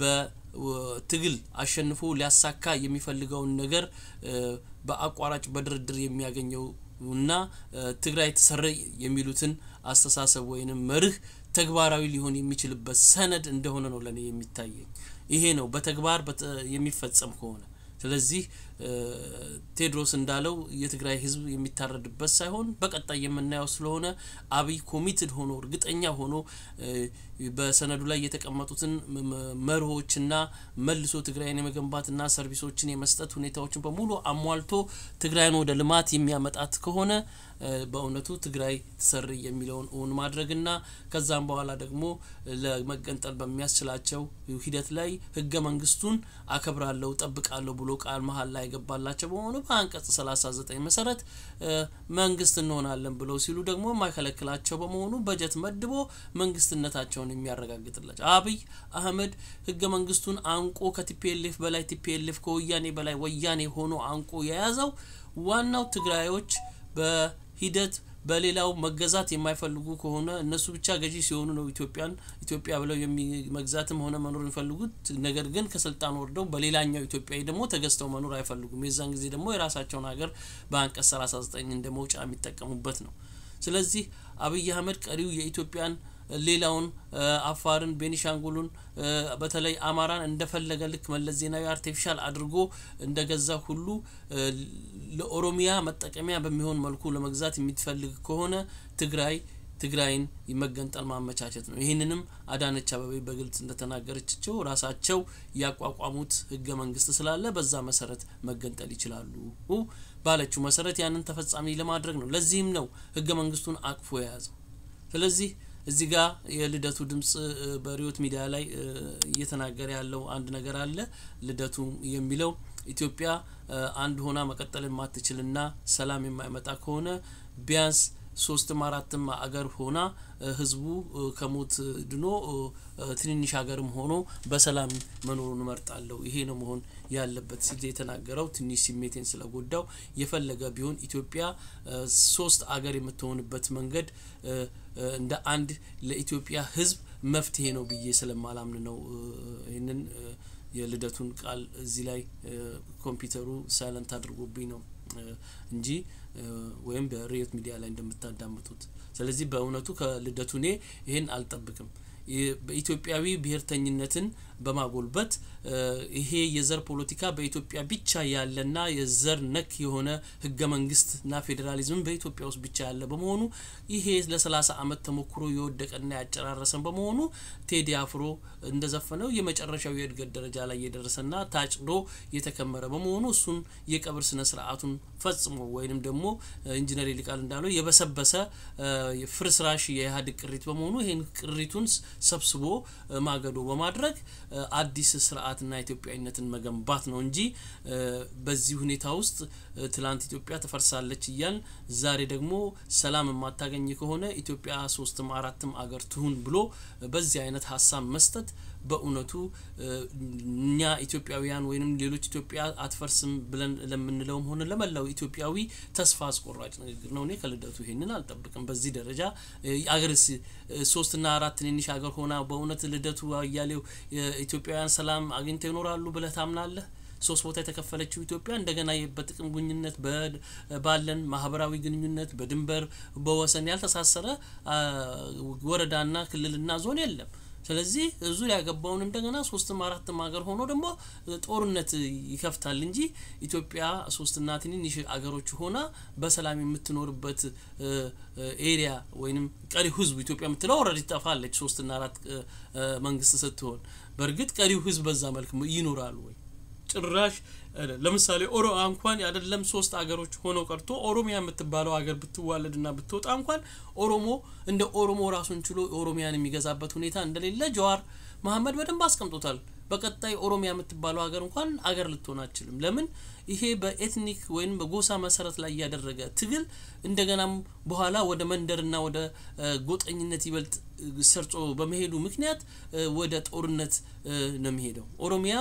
በትግል አሸንፎ ሊያሳካ የሚፈልገውን ነገር በአቋራጭ በድርድር የሚያገኘው እና ትግራይ ተሰረይ የሚሉትን አስተሳሰብ ወይንም መርህ ተግባራዊ ሊሆን የሚችልበት ሰነድ እንደሆነ ነው ለእኔ የሚታየኝ። ይሄ ነው በተግባር የሚፈጸም ከሆነ ስለዚህ ቴድሮስ እንዳለው የትግራይ ህዝብ የሚታረድበት ሳይሆን በቀጣይ የምናየው ስለሆነ አብይ ኮሚትድ ሆኖ እርግጠኛ ሆኖ በሰነዱ ላይ የተቀመጡትን መርሆችና መልሶ ትግራይን የመገንባትና ሰርቪሶችን የመስጠት ሁኔታዎችን በሙሉ አሟልቶ ትግራይን ወደ ልማት የሚያመጣት ከሆነ በእውነቱ ትግራይ ትሰሪ የሚለውን እውን ማድረግና ከዛም በኋላ ደግሞ ለመገንጠል በሚያስችላቸው ሂደት ላይ ህገ መንግስቱን አከብራለሁ ጠብቃለሁ ብሎ ቃል መሀል ላይ የገባላቸው በመሆኑ በአንቀጽ 39 መሰረት መንግስት እንሆናለን ብለው ሲሉ ደግሞ የማይከለክላቸው በመሆኑ በጀት መድቦ መንግስትነታቸውን የሚያረጋግጥላቸው አብይ አህመድ ህገ መንግስቱን አንቆ ከቲፒኤልኤፍ በላይ ቲፒኤልኤፍ ከወያኔ በላይ ወያኔ ሆኖ አንቆ የያዘው ዋናው ትግራዮች በሂደት በሌላው መገዛት የማይፈልጉ ከሆነ እነሱ ብቻ ገዢ ሲሆኑ ነው ኢትዮጵያን ኢትዮጵያ ብለው መግዛትም ሆነ መኖር የሚፈልጉት። ነገር ግን ከስልጣን ወርደው በሌላኛው ኢትዮጵያዊ ደግሞ ተገዝተው መኖር አይፈልጉም። የዛን ጊዜ ደግሞ የራሳቸውን ሀገር በአንቀጽ 39 እንደ መውጫ የሚጠቀሙበት ነው። ስለዚህ አብይ አህመድ ቀሪው የኢትዮጵያን ሌላውን አፋርን፣ ቤኒሻንጉሉን በተለይ አማራን እንደፈለገ ልክ መለስ ዜናዊ አርቲፊሻል አድርጎ እንደገዛ ሁሉ ለኦሮሚያ መጠቀሚያ በሚሆን መልኩ ለመግዛት የሚትፈልግ ከሆነ ትግራይ ትግራይን መገንጠል ማመቻቸት ነው። ይህንንም አዳነች አበቤ በግልጽ እንደተናገረችቸው ራሳቸው ያቋቋሙት ህገ መንግስት ስላለ በዛ መሰረት መገንጠል ይችላሉ ባለችው መሰረት ያንን ተፈጻሚ ለማድረግ ነው። ለዚህም ነው ህገ መንግስቱን አቅፎ የያዘው። ስለዚህ እዚህ ጋር የልደቱ ድምጽ በሪዮት ሚዲያ ላይ እየተናገረ ያለው አንድ ነገር አለ። ልደቱ የሚለው ኢትዮጵያ አንድ ሆና መቀጠል የማትችልና ሰላም የማይመጣ ከሆነ ቢያንስ ሶስትም አራትም አገር ሆና ህዝቡ ከሞት ድኖ ትንንሽ ሀገርም ሆኖ በሰላም መኖሩን እመርጣለሁ። ይሄ ነው መሆን ያለበት ሲል የተናገረው ትንሽ ስሜቴን ስለጎዳው የፈለገ ቢሆን ኢትዮጵያ ሶስት አገር የምትሆንበት መንገድ እንደ አንድ ለኢትዮጵያ ህዝብ መፍትሄ ነው ብዬ ስለማላምን ነው ይህንን የልደቱን ቃል እዚህ ላይ ኮምፒውተሩ ሳይለንት አድርጎብኝ ነው እንጂ ወይም በሬዮት ሚዲያ ላይ እንደምታዳምጡት። ስለዚህ በእውነቱ ከልደቱ እኔ ይህን አልጠብቅም። በኢትዮጵያዊ ብሔርተኝነትን በማጎልበት ይሄ የዘር ፖለቲካ በኢትዮጵያ ብቻ ያለና የዘር ነክ የሆነ ህገ መንግስትና ፌዴራሊዝም በኢትዮጵያ ውስጥ ብቻ ያለ በመሆኑ ይሄ ለሰላሳ አመት ተሞክሮ የወደቀና ያጨራረሰን በመሆኑ ቴዲ አፍሮ እንደዘፈነው የመጨረሻው የእድገት ደረጃ ላይ የደረሰና ታጭዶ የተከመረ በመሆኑ እሱን የቀብር ስነ ስርዓቱን ፈጽሞ ወይንም ደግሞ ኢንጂነር ይልቃል እንዳለው የበሰበሰ ፍርስራሽ የኢህአዴግ ቅሪት በመሆኑ ይህን ቅሪቱን ሰብስቦ ማገዶ በማድረግ አዲስ ስርዓትና ኢትዮጵያዊነትን መገንባት ነው እንጂ በዚህ ሁኔታ ውስጥ ትላንት ኢትዮጵያ ትፈርሳለች እያል ዛሬ ደግሞ ሰላም የማታገኝ ከሆነ ኢትዮጵያ ሶስትም አራትም አገር ትሁን ብሎ በዚህ አይነት ሀሳብ መስጠት በእውነቱ እኛ ኢትዮጵያውያን ወይም ሌሎች ኢትዮጵያ አትፈርስም ብለን ለምንለውም ሆነ ለመላው ኢትዮጵያዊ ተስፋ አስቆራጭ ንግግር ነው። እኔ ከልደቱ ይሄንን አልጠብቅም። በዚህ ደረጃ አገርስ ሶስትና አራት ትንንሽ ሀገር ሆና በእውነት ልደቱ አያሌው ኢትዮጵያውያን ሰላም አግኝተው ይኖራሉ ብለህ ታምናለህ? ሶስት ቦታ የተከፈለችው ኢትዮጵያ እንደገና በጥቅም ግንኙነት ባለን ማህበራዊ ግንኙነት በድንበር በወሰን ያልተሳሰረ ወረዳና ክልልና ዞን የለም። ስለዚህ ዙሪያ ያገባውን እንደገና ሶስትም አራትም ሀገር ሆኖ ደግሞ ጦርነት ይከፍታል እንጂ ኢትዮጵያ ሶስትና ትንንሽ አገሮች ሆና በሰላም የምትኖርበት ኤሪያ ወይንም ቀሪው ህዝቡ ኢትዮጵያ የምትለው ኦልሬዲ ትጠፋለች። ሶስትና አራት መንግስት ስትሆን በእርግጥ ቀሪው ህዝብ በዛ መልክ ይኖራሉ ወይ? ጭራሽ ለምሳሌ ኦሮ እንኳን አይደለም ሶስት አገሮች ሆነው ቀርቶ ኦሮሚያ የምትባለው ሀገር ብትዋለድና ብትወጣ እንኳን ኦሮሞ እንደ ኦሮሞ ራሱን ችሎ ኦሮሚያን የሚገዛበት ሁኔታ እንደሌለ ጀዋር መሀመድ በደንብ አስቀምጦታል። በቀጣይ ኦሮሚያ የምትባለው ሀገር እንኳን አገር ልትሆን አችልም። ለምን ይሄ በኤትኒክ ወይም በጎሳ መሰረት ላይ ያደረገ ትግል እንደገናም በኋላ ወደ መንደርና ወደ ጎጠኝነት ይበልጥ ሰርጾ በመሄዱ ምክንያት ወደ ጦርነት ነው የሚሄደው። ኦሮሚያ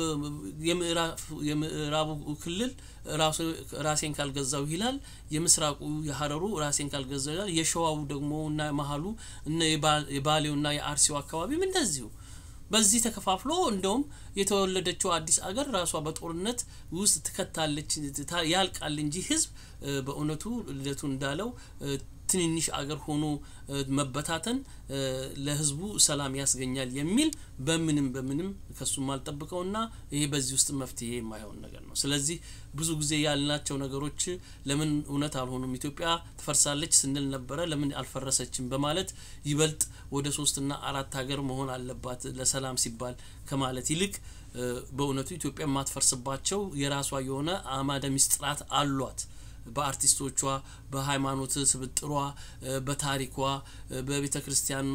የምዕራቡ ክልል ራሴን ካልገዛው ይላል። የምስራቁ የሀረሩ ራሴን ካልገዛው ይላል። የሸዋው ደግሞ እና መሀሉ እና የባሌውና የአርሲው አካባቢም እንደዚሁ በዚህ ተከፋፍሎ እንደውም የተወለደችው አዲስ አገር ራሷ በጦርነት ውስጥ ትከታለች ያልቃል እንጂ ህዝብ በእውነቱ ልደቱ እንዳለው ትንንሽ አገር ሆኖ መበታተን ለህዝቡ ሰላም ያስገኛል የሚል በምንም በምንም ከሱም አልጠብቀውና ይሄ በዚህ ውስጥ መፍትሄ የማይሆን ነገር ነው። ስለዚህ ብዙ ጊዜ ያልናቸው ነገሮች ለምን እውነት አልሆኑም? ኢትዮጵያ ትፈርሳለች ስንል ነበረ፣ ለምን አልፈረሰችም? በማለት ይበልጥ ወደ ሶስትና አራት ሀገር መሆን አለባት ለሰላም ሲባል ከማለት ይልቅ በእውነቱ ኢትዮጵያ የማትፈርስባቸው የራሷ የሆነ አማደ ሚስጥራት አሏት። በአርቲስቶቿ፣ በሃይማኖት ስብጥሯ፣ በታሪኳ፣ በቤተ ክርስቲያን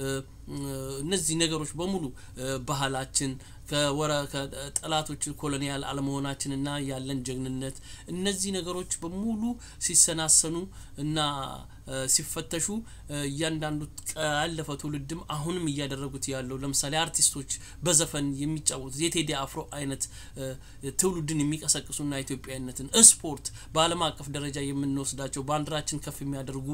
እነዚህ ነገሮች በሙሉ ባህላችን ከወረ ከጠላቶች ኮሎኒያል አለመሆናችንና ያለን ጀግንነት እነዚህ ነገሮች በሙሉ ሲሰናሰኑ እና ሲፈተሹ እያንዳንዱ ያለፈ ትውልድም አሁንም እያደረጉት ያለው ለምሳሌ አርቲስቶች በዘፈን የሚጫወቱት የቴዲ አፍሮ አይነት ትውልድን የሚቀሰቅሱና ኢትዮጵያዊነትን ስፖርት በዓለም አቀፍ ደረጃ የምንወስዳቸው ባንዲራችን ከፍ የሚያደርጉ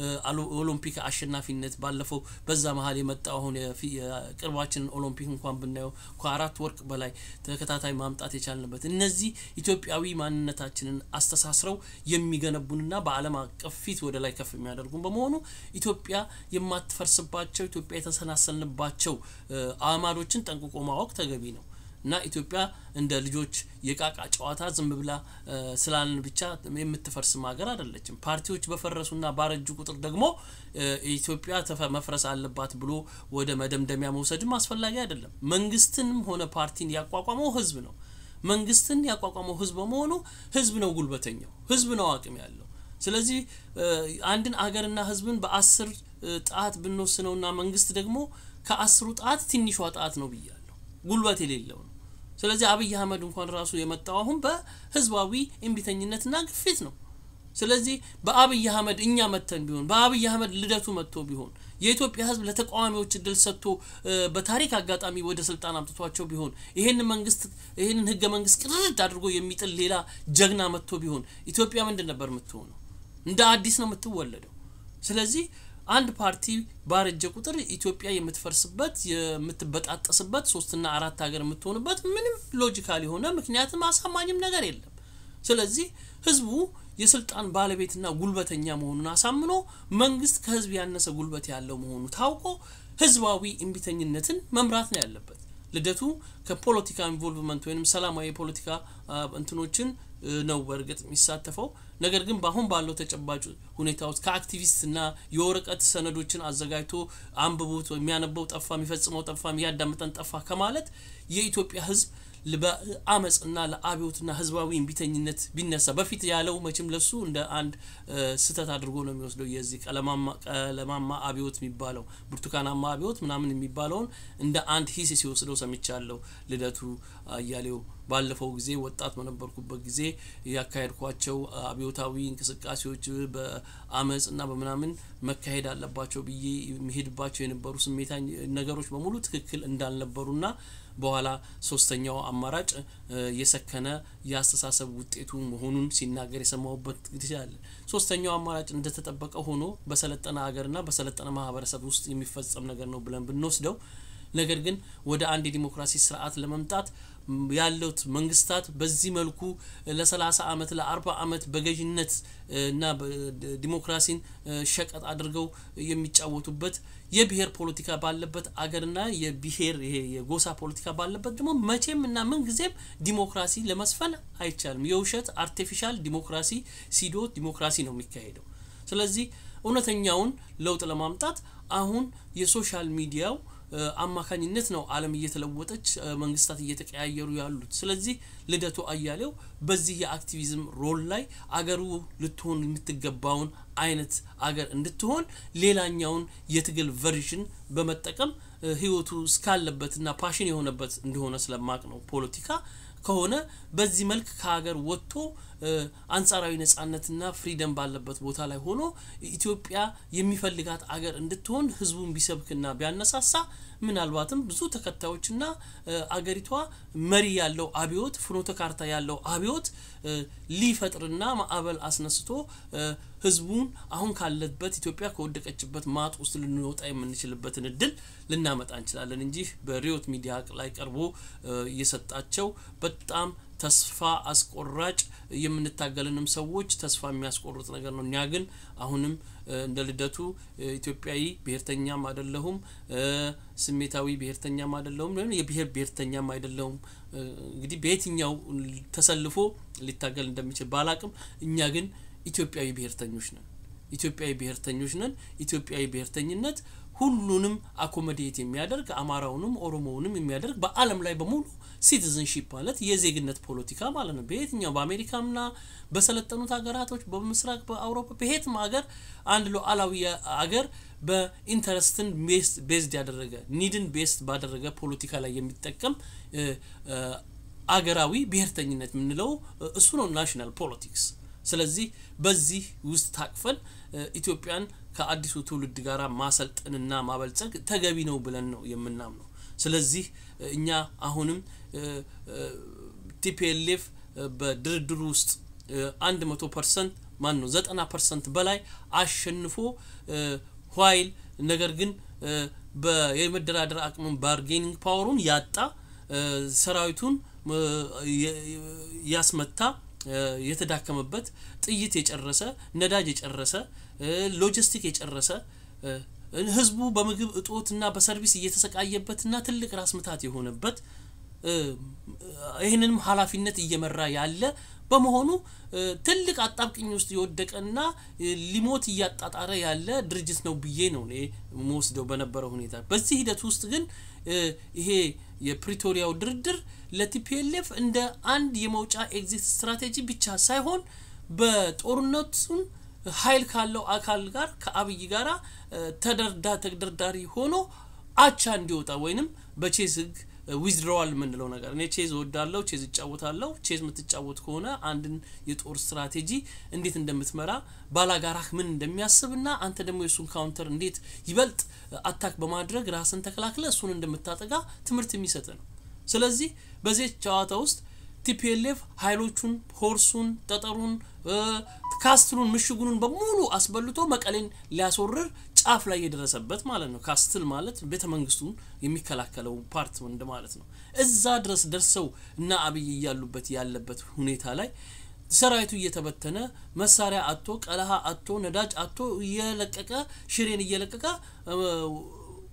ኦሎምፒክ አሸናፊነት ባለፈው በዛ መሀል የመጣው አሁን የቅርባችንን ኦሎምፒክ እንኳን ብናየው ከአራት ወርቅ በላይ ተከታታይ ማምጣት የቻልንበት እነዚህ ኢትዮጵያዊ ማንነታችንን አስተሳስረው የሚገነቡንና በዓለም አቀፍ ፊት ወደ ላይ ከፍ የሚያደርጉን በመሆኑ ኢትዮጵያ የማትፈርስባቸው ኢትዮጵያ የተሰናሰልንባቸው አማዶችን ጠንቅቆ ማወቅ ተገቢ ነው እና ኢትዮጵያ እንደ ልጆች የቃቃ ጨዋታ ዝም ብላ ስላልን ብቻ የምትፈርስም ሀገር አይደለችም። ፓርቲዎች በፈረሱና ባረጁ ቁጥር ደግሞ ኢትዮጵያ መፍረስ አለባት ብሎ ወደ መደምደሚያ መውሰድም አስፈላጊ አይደለም። መንግስትንም ሆነ ፓርቲን ያቋቋመው ህዝብ ነው። መንግስትን ያቋቋመው ህዝብ በመሆኑ ህዝብ ነው ጉልበተኛው፣ ህዝብ ነው አቅም ያለው። ስለዚህ አንድን አገርና ህዝብን በአስር ጣት ብንወስነውና መንግስት ደግሞ ከአስሩ ጣት ትንሿ ጣት ነው ብያለሁ፣ ጉልበት የሌለው ነው። ስለዚህ አብይ አህመድ እንኳን ራሱ የመጣው አሁን በህዝባዊ እምቢተኝነትና ግፊት ነው። ስለዚህ በአብይ አህመድ እኛ መተን ቢሆን በአብይ አህመድ ልደቱ መጥቶ ቢሆን የኢትዮጵያ ህዝብ ለተቃዋሚዎች እድል ሰጥቶ በታሪክ አጋጣሚ ወደ ስልጣን አምጥቷቸው ቢሆን ይሄንን መንግስት ይሄንን ህገ መንግስት ቅርድ አድርጎ የሚጥል ሌላ ጀግና መጥቶ ቢሆን ኢትዮጵያ ምንድን ነበር የምትሆነው? እንደ አዲስ ነው የምትወለደው። ስለዚህ አንድ ፓርቲ ባረጀ ቁጥር ኢትዮጵያ የምትፈርስበት የምትበጣጠስበት ሶስትና አራት ሀገር የምትሆንበት ምንም ሎጂካል የሆነ ምክንያትም አሳማኝም ነገር የለም። ስለዚህ ህዝቡ የስልጣን ባለቤትና ጉልበተኛ መሆኑን አሳምኖ መንግስት ከህዝብ ያነሰ ጉልበት ያለው መሆኑ ታውቆ ህዝባዊ እምቢተኝነትን መምራት ነው ያለበት። ልደቱ ከፖለቲካ ኢንቮልቭመንት ወይም ሰላማዊ የፖለቲካ እንትኖችን ነው በእርግጥ የሚሳተፈው። ነገር ግን በአሁን ባለው ተጨባጭ ሁኔታ ውስጥ ከአክቲቪስትና የወረቀት ሰነዶችን አዘጋጅቶ አንብቡት የሚያነበው ጠፋ፣ የሚፈጽመው ጠፋ፣ የሚያዳምጠን ጠፋ ከማለት የኢትዮጵያ ሕዝብ በአመፅና ለአብዮትና ህዝባዊ እምቢተኝነት ቢነሳ በፊት ያለው መቼም ለሱ እንደ አንድ ስህተት አድርጎ ነው የሚወስደው። የዚህ ቀለማማ አብዮት የሚባለው ብርቱካናማ አብዮት ምናምን የሚባለውን እንደ አንድ ሂስ ሲወስደው ሰምቻለሁ። ልደቱ አያሌው ባለፈው ጊዜ ወጣት በነበርኩበት ጊዜ ያካሄድኳቸው አብዮታዊ እንቅስቃሴዎች በአመፅ እና በምናምን መካሄድ አለባቸው ብዬ የሚሄድባቸው የነበሩ ስሜታ ነገሮች በሙሉ ትክክል እንዳልነበሩና በኋላ ሶስተኛው አማራጭ የሰከነ የአስተሳሰብ ውጤቱ መሆኑን ሲናገር የሰማሁበት ጊዜ አለ። ሶስተኛው አማራጭ እንደተጠበቀ ሆኖ በሰለጠነ ሀገርና በሰለጠነ ማህበረሰብ ውስጥ የሚፈጸም ነገር ነው ብለን ብንወስደው ነገር ግን ወደ አንድ የዲሞክራሲ ስርዓት ለመምጣት ያሉት መንግስታት በዚህ መልኩ ለሰላሳ አመት ለአርባ አመት በገዥነት እና ዲሞክራሲን ሸቀጥ አድርገው የሚጫወቱበት የብሔር ፖለቲካ ባለበት አገርና የብሔር ይሄ የጎሳ ፖለቲካ ባለበት ደግሞ መቼም እና ምን ጊዜም ዲሞክራሲ ለመስፈን አይቻልም። የውሸት አርቲፊሻል ዲሞክራሲ ሲዶ ዲሞክራሲ ነው የሚካሄደው። ስለዚህ እውነተኛውን ለውጥ ለማምጣት አሁን የሶሻል ሚዲያው አማካኝነት ነው ዓለም እየተለወጠች መንግስታት እየተቀያየሩ ያሉት። ስለዚህ ልደቱ አያሌው በዚህ የአክቲቪዝም ሮል ላይ አገሩ ልትሆን የምትገባውን አይነት አገር እንድትሆን ሌላኛውን የትግል ቨርዥን በመጠቀም ህይወቱ እስካለበትና ፓሽን የሆነበት እንደሆነ ስለማቅ ነው ፖለቲካ ከሆነ በዚህ መልክ ከሀገር ወጥቶ አንጻራዊ ነጻነትና ፍሪደም ባለበት ቦታ ላይ ሆኖ ኢትዮጵያ የሚፈልጋት አገር እንድትሆን ህዝቡን ቢሰብክና ቢያነሳሳ ምናልባትም ብዙ ተከታዮችና አገሪቷ መሪ ያለው አብዮት ፍኖተ ካርታ ያለው አብዮት ሊፈጥርና ማዕበል አስነስቶ ህዝቡን አሁን ካለበት ኢትዮጵያ ከወደቀችበት ማጥ ውስጥ ልንወጣ የምንችልበትን እድል ልናመጣ እንችላለን እንጂ በሪዮት ሚዲያ ላይ ቀርቦ እየሰጣቸው በጣም ተስፋ አስቆራጭ የምንታገልንም ሰዎች ተስፋ የሚያስቆርጥ ነገር ነው። እኛ ግን አሁንም እንደ ልደቱ ኢትዮጵያዊ ብሔርተኛም አይደለሁም፣ ስሜታዊ ብሔርተኛም አይደለሁም፣ የብሔር ብሔርተኛም አይደለሁም። እንግዲህ በየትኛው ተሰልፎ ሊታገል እንደሚችል ባላቅም እኛ ግን ኢትዮጵያዊ ብሔርተኞች ነን። ኢትዮጵያዊ ብሔርተኞች ነን። ኢትዮጵያዊ ብሔርተኝነት ሁሉንም አኮሞዴት የሚያደርግ አማራውንም ኦሮሞውንም የሚያደርግ በዓለም ላይ በሙሉ ሲቲዝንሺፕ ማለት የዜግነት ፖለቲካ ማለት ነው። በየትኛው በአሜሪካምና በሰለጠኑት ሀገራቶች በምስራቅ በአውሮፓ በየትም ሀገር አንድ ሉዓላዊ አገር በኢንተረስትን ቤዝድ ያደረገ ኒድን ቤስድ ባደረገ ፖለቲካ ላይ የሚጠቀም አገራዊ ብሔርተኝነት የምንለው እሱ ነው ናሽናል ፖለቲክስ። ስለዚህ በዚህ ውስጥ ታቅፈን ኢትዮጵያን ከአዲሱ ትውልድ ጋር ማሰልጠንና ማበልጸግ ተገቢ ነው ብለን ነው የምናምነው። ስለዚህ እኛ አሁንም ቲፒኤልኤፍ በድርድሩ ውስጥ አንድ መቶ ፐርሰንት ማን ነው ዘጠና ፐርሰንት በላይ አሸንፎ ኋይል ነገር ግን የመደራደር አቅሙን ባርጌኒንግ ፓወሩን ያጣ ሰራዊቱን ያስመታ የተዳከመበት ጥይት የጨረሰ ነዳጅ የጨረሰ ሎጂስቲክ የጨረሰ ህዝቡ በምግብ እጦትና በሰርቪስ እየተሰቃየበትና ትልቅ ራስ ምታት የሆነበት ይህንንም ኃላፊነት እየመራ ያለ በመሆኑ ትልቅ አጣብቅኝ ውስጥ የወደቀና ሊሞት እያጣጣረ ያለ ድርጅት ነው ብዬ ነው እኔ መወስደው በነበረው ሁኔታ። በዚህ ሂደት ውስጥ ግን ይሄ የፕሪቶሪያው ድርድር ለቲፒኤልኤፍ እንደ አንድ የመውጫ ኤግዚት ስትራቴጂ ብቻ ሳይሆን በጦርነቱን ኃይል ካለው አካል ጋር ከአብይ ጋራ ተደርዳ ተደርዳሪ ሆኖ አቻ እንዲወጣ ወይንም በቼዝ ህግ ዊዝድሮዋል የምንለው ነገር እኔ ቼዝ እወዳለሁ፣ ቼዝ እጫወታለሁ። ቼዝ የምትጫወት ከሆነ አንድን የጦር ስትራቴጂ እንዴት እንደምትመራ ባላጋራህ ምን እንደሚያስብና አንተ ደግሞ የእሱን ካውንተር እንዴት ይበልጥ አታክ በማድረግ ራስን ተከላክለ እሱን እንደምታጠጋ ትምህርት የሚሰጥ ነው። ስለዚህ በዚህ ጨዋታ ውስጥ ቲፒኤልኤፍ ኃይሎቹን ሆርሱን፣ ጠጠሩን፣ ካስትሉን፣ ምሽጉኑን በሙሉ አስበልቶ መቀሌን ሊያስወርር ጫፍ ላይ የደረሰበት ማለት ነው። ካስትል ማለት ቤተ መንግስቱን የሚከላከለው ፓርት ወንድ ማለት ነው። እዛ ድረስ ደርሰው እና አብይ እያሉበት ያለበት ሁኔታ ላይ ሰራዊቱ እየተበተነ መሳሪያ አቶ ቀለሃ አቶ ነዳጅ አቶ እየለቀቀ ሽሬን እየለቀቀ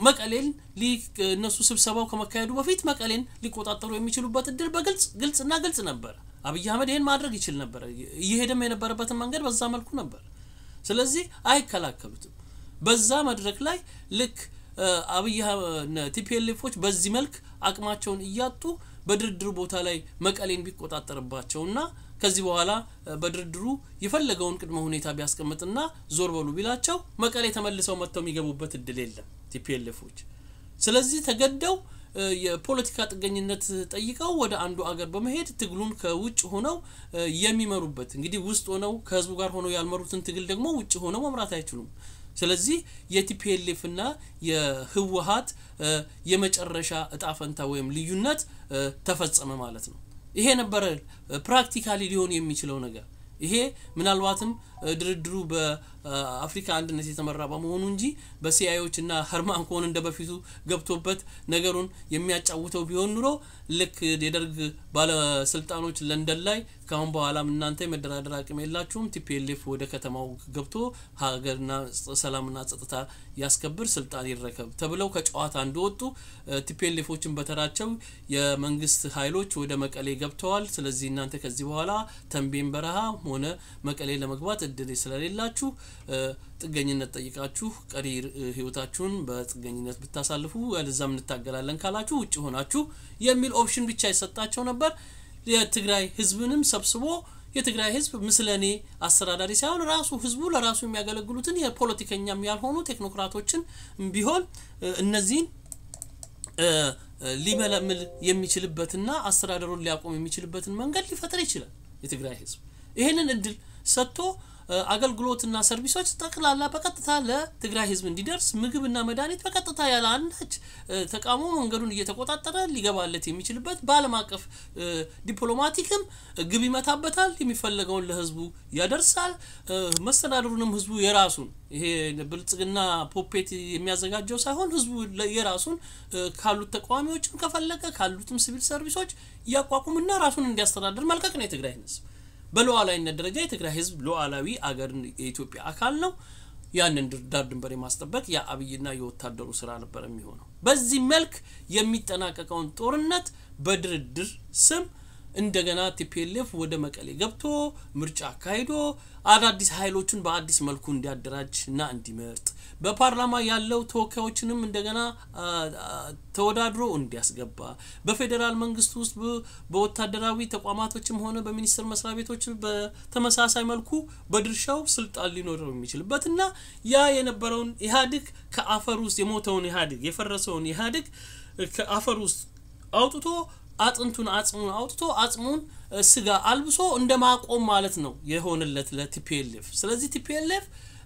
መቀሌን እነሱ ስብሰባው ከመካሄዱ በፊት መቀሌን ሊቆጣጠሩ የሚችሉበት እድል በግልጽ ግልጽና ግልጽ ነበረ። አብይ አህመድ ይህን ማድረግ ይችል ነበረ። እየሄደም የነበረበትን መንገድ በዛ መልኩ ነበር። ስለዚህ አይከላከሉትም። በዛ መድረክ ላይ ልክ አብይ ቲፒኤልኤፎች በዚህ መልክ አቅማቸውን እያጡ በድርድሩ ቦታ ላይ መቀሌን ቢቆጣጠርባቸውና ከዚህ በኋላ በድርድሩ የፈለገውን ቅድመ ሁኔታ ቢያስቀምጥና ዞር በሉ ቢላቸው መቀሌ ተመልሰው መጥተው የሚገቡበት እድል የለም ቲፒኤልኤፎች። ስለዚህ ተገደው የፖለቲካ ጥገኝነት ጠይቀው ወደ አንዱ አገር በመሄድ ትግሉን ከውጭ ሆነው የሚመሩበት እንግዲህ ውስጥ ሆነው ከህዝቡ ጋር ሆነው ያልመሩትን ትግል ደግሞ ውጭ ሆነው መምራት አይችሉም። ስለዚህ የቲፒኤልኤፍ እና የህወሀት የመጨረሻ እጣ ፈንታ ወይም ልዩነት ተፈጸመ ማለት ነው። ይሄ ነበረ ፕራክቲካሊ ሊሆን የሚችለው ነገር። ይሄ ምናልባትም ድርድሩ በአፍሪካ አንድነት የተመራ በመሆኑ እንጂ በሲአይዎች እና ሀርማን ኮን እንደ በፊቱ ገብቶበት ነገሩን የሚያጫውተው ቢሆን ኑሮ ልክ የደርግ ባለስልጣኖች ለንደን ላይ ከአሁን በኋላም እናንተ የመደራደር አቅም የላችሁም፣ ቲፒኤልኤፍ ወደ ከተማው ገብቶ ሀገርና ሰላምና ጸጥታ ያስከብር፣ ስልጣን ይረከብ ተብለው ከጨዋታ እንደወጡ ቲፒኤልኤፎችን በተራቸው የመንግስት ኃይሎች ወደ መቀሌ ገብተዋል። ስለዚህ እናንተ ከዚህ በኋላ ተንቤን በረሃ ሆነ መቀሌ ለመግባት እድል ስለሌላችሁ ጥገኝነት ጠይቃችሁ ቀሪ ህይወታችሁን በጥገኝነት ብታሳልፉ ያለዛም እንታገላለን ካላችሁ ውጭ ሆናችሁ የሚል ኦፕሽን ብቻ ይሰጣቸው ነበር። የትግራይ ህዝብንም ሰብስቦ የትግራይ ህዝብ ምስለኔ አስተዳዳሪ ሳይሆን ራሱ ህዝቡ ለራሱ የሚያገለግሉትን የፖለቲከኛም ያልሆኑ ቴክኖክራቶችን ቢሆን እነዚህን ሊመለምል የሚችልበትና አስተዳደሩን ሊያቆም የሚችልበትን መንገድ ሊፈጥር ይችላል። የትግራይ ህዝብ ይህንን እድል ሰጥቶ አገልግሎትና ሰርቪሶች ጠቅላላ በቀጥታ ለትግራይ ህዝብ እንዲደርስ ምግብና መድኃኒት በቀጥታ ያለ አንዳች ተቃውሞ መንገዱን እየተቆጣጠረ ሊገባለት የሚችልበት በዓለም አቀፍ ዲፕሎማቲክም ግብ ይመታበታል። የሚፈለገውን ለህዝቡ ያደርሳል። መስተዳድሩንም ህዝቡ የራሱን ይሄ ብልጽግና ፖፔት የሚያዘጋጀው ሳይሆን ህዝቡ የራሱን ካሉት ተቃዋሚዎችም ከፈለገ ካሉትም ሲቪል ሰርቪሶች እያቋቁምና ራሱን እንዲያስተዳድር መልቀቅ ነው የትግራይ ህዝብ። በሉዓላዊነት ደረጃ የትግራይ ህዝብ ሉዓላዊ አገር የኢትዮጵያ አካል ነው። ያንን ዳር ድንበር የማስጠበቅ የአብይና የወታደሩ ስራ ነበር የሚሆነው። በዚህ መልክ የሚጠናቀቀውን ጦርነት በድርድር ስም እንደገና ቲፒኤልኤፍ ወደ መቀሌ ገብቶ ምርጫ አካሂዶ አዳዲስ ኃይሎችን በአዲስ መልኩ እንዲያደራጅ እና እንዲመርጥ በፓርላማ ያለው ተወካዮችንም እንደገና ተወዳድሮ እንዲያስገባ በፌዴራል መንግስት ውስጥ በወታደራዊ ተቋማቶችም ሆነ በሚኒስቴር መስሪያ ቤቶች በተመሳሳይ መልኩ በድርሻው ስልጣን ሊኖረው የሚችልበት እና ያ የነበረውን ኢህአዴግ ከአፈር ውስጥ የሞተውን ኢህአዴግ የፈረሰውን ኢህአዴግ ከአፈር ውስጥ አውጥቶ አጥንቱን አጽሙን አውጥቶ አጽሙን ስጋ አልብሶ እንደ ማቆም ማለት ነው የሆነለት ለቲፒኤልኤፍ። ስለዚህ ቲፒኤልኤፍ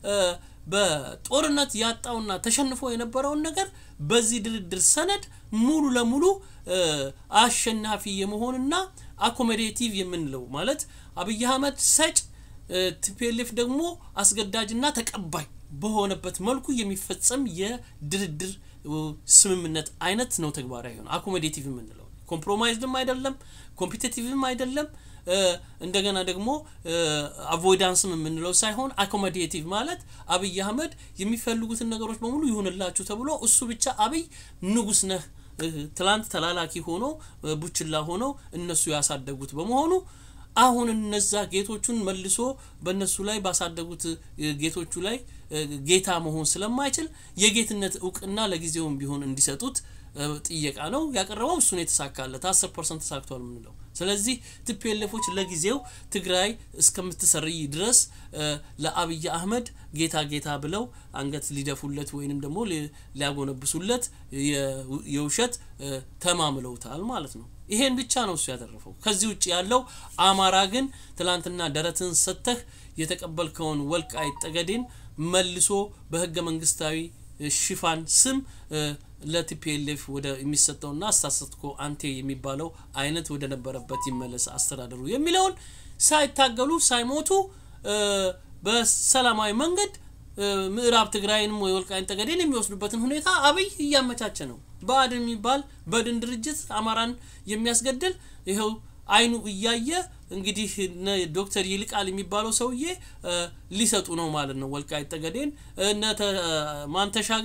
በጦርነት ያጣውና ተሸንፎ የነበረውን ነገር በዚህ ድርድር ሰነድ ሙሉ ለሙሉ አሸናፊ የመሆንና አኮሞዴቲቭ የምንለው ማለት አብይ አህመድ ሰጭ፣ ቲፒኤልኤፍ ደግሞ አስገዳጅና ተቀባይ በሆነበት መልኩ የሚፈጸም የድርድር ስምምነት አይነት ነው ተግባራዊ ሆነ አኮሞዴቲቭ የምንለው ኮምፕሮማይዝድም አይደለም፣ ኮምፒቴቲቭም አይደለም። እንደገና ደግሞ አቮይዳንስም የምንለው ሳይሆን አኮሞዴቲቭ ማለት አብይ አህመድ የሚፈልጉትን ነገሮች በሙሉ ይሁንላችሁ ተብሎ እሱ ብቻ አብይ ንጉስ ነህ ትላንት ተላላኪ ሆኖ ቡችላ ሆኖ እነሱ ያሳደጉት በመሆኑ አሁን እነዛ ጌቶቹን መልሶ በእነሱ ላይ ባሳደጉት ጌቶቹ ላይ ጌታ መሆን ስለማይችል የጌትነት እውቅና ለጊዜውም ቢሆን እንዲሰጡት ጥየቃ ነው ያቀረበው። እሱን የተሳካለት አስር ፐርሰንት ተሳክቷል የምንለው። ስለዚህ ቲፒኤልኤፎች ለጊዜው ትግራይ እስከምትሰርይ ድረስ ለአብይ አህመድ ጌታ ጌታ ብለው አንገት ሊደፉለት ወይንም ደግሞ ሊያጎነብሱለት የውሸት ተማምለውታል ማለት ነው። ይሄን ብቻ ነው እሱ ያተረፈው። ከዚህ ውጭ ያለው አማራ ግን ትላንትና ደረትን ሰጥተህ የተቀበልከውን ወልቃይት ጠገዴን መልሶ በህገ መንግስታዊ ሽፋን ስም ለቲፒኤልኤፍ ወደ የሚሰጠውና አስታሰትኮ አንቴ የሚባለው አይነት ወደ ነበረበት ይመለስ አስተዳደሩ የሚለውን ሳይታገሉ ሳይሞቱ በሰላማዊ መንገድ ምዕራብ ትግራይንም ወይ ወልቃይት ጠገዴን የሚወስዱበትን ሁኔታ አብይ እያመቻቸ ነው። ብአዴን የሚባል በድን ድርጅት አማራን የሚያስገድል ይኸው አይኑ እያየ እንግዲህ ዶክተር ይልቃል የሚባለው ሰውዬ ሊሰጡ ነው ማለት ነው። ወልቃይት ጠገዴን እነ ማንተሻገር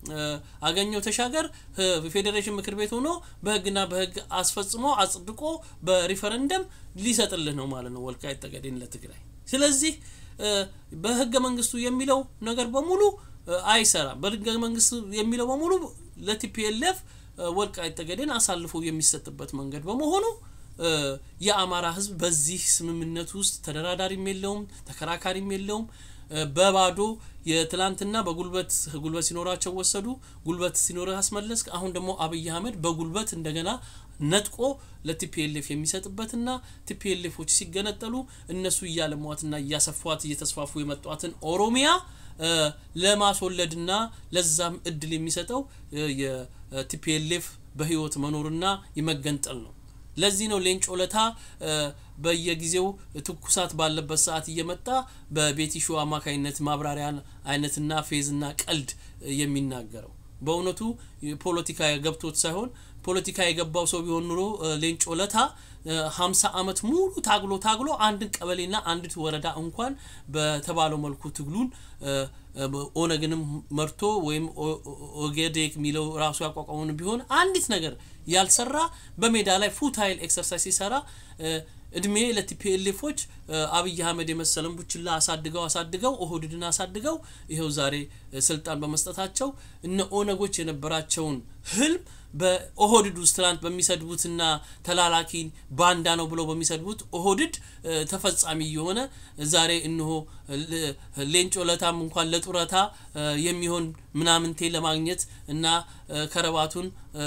አገኘው ተሻገር ፌዴሬሽን ምክር ቤት ሆኖ በህግና በህግ አስፈጽሞ አጽድቆ በሪፈረንደም ሊሰጥልህ ነው ማለት ነው ወልቃይት ጠገዴን ለትግራይ። ስለዚህ በህገ መንግስቱ የሚለው ነገር በሙሉ አይሰራም። በህገ መንግስቱ የሚለው በሙሉ ለቲፒኤልኤፍ ወልቃይት ጠገዴን አሳልፎ የሚሰጥበት መንገድ በመሆኑ የአማራ ህዝብ በዚህ ስምምነት ውስጥ ተደራዳሪም የለውም፣ ተከራካሪም የለውም። በባዶ የትላንትና በጉልበት ጉልበት ሲኖራቸው ወሰዱ፣ ጉልበት ሲኖርህ አስመለስክ። አሁን ደግሞ አብይ አህመድ በጉልበት እንደገና ነጥቆ ለቲፒኤልኤፍ የሚሰጥበትና ቲፒኤልኤፎች ሲገነጠሉ እነሱ እያለሟትና እያሰፏት እየተስፋፉ የመጧትን ኦሮሚያ ለማስወለድና ለዛም እድል የሚሰጠው የቲፒኤልኤፍ በህይወት መኖርና የመገንጠል ነው። ለዚህ ነው ሌንጮ ለታ በየጊዜው ትኩሳት ባለበት ሰዓት እየመጣ በቤቲ ሾው አማካኝነት ማብራሪያ አይነትና ፌዝና ቀልድ የሚናገረው። በእውነቱ ፖለቲካ ገብቶት ሳይሆን ፖለቲካ የገባው ሰው ቢሆን ኑሮ ሌንጮ ለታ ሀምሳ አመት ሙሉ ታግሎ ታግሎ አንድን ቀበሌና አንዲት ወረዳ እንኳን በተባለው መልኩ ትግሉን ኦነግንም መርቶ ወይም ኦጌዴክ የሚለው ራሱ ያቋቋመውን ቢሆን አንዲት ነገር ያልሰራ በሜዳ ላይ ፉታይል ኤክሰርሳይዝ ሲሰራ እድሜ ለቲፒኤልኤፎች አብይ አህመድ የመሰለን ቡችላ አሳድገው አሳድገው ኦህድድን አሳድገው ይኸው ዛሬ ስልጣን በመስጠታቸው እነ ኦነጎች የነበራቸውን ህልም በኦህድድ ውስጥ ትናንት በሚሰድቡትና ተላላኪ ባንዳ ነው ብለው በሚሰድቡት ኦህድድ ተፈጻሚ የሆነ ዛሬ እንሆ ሌንጮ ለታም እንኳን ለጡረታ የሚሆን ምናምንቴ ለማግኘት እና ከረባቱን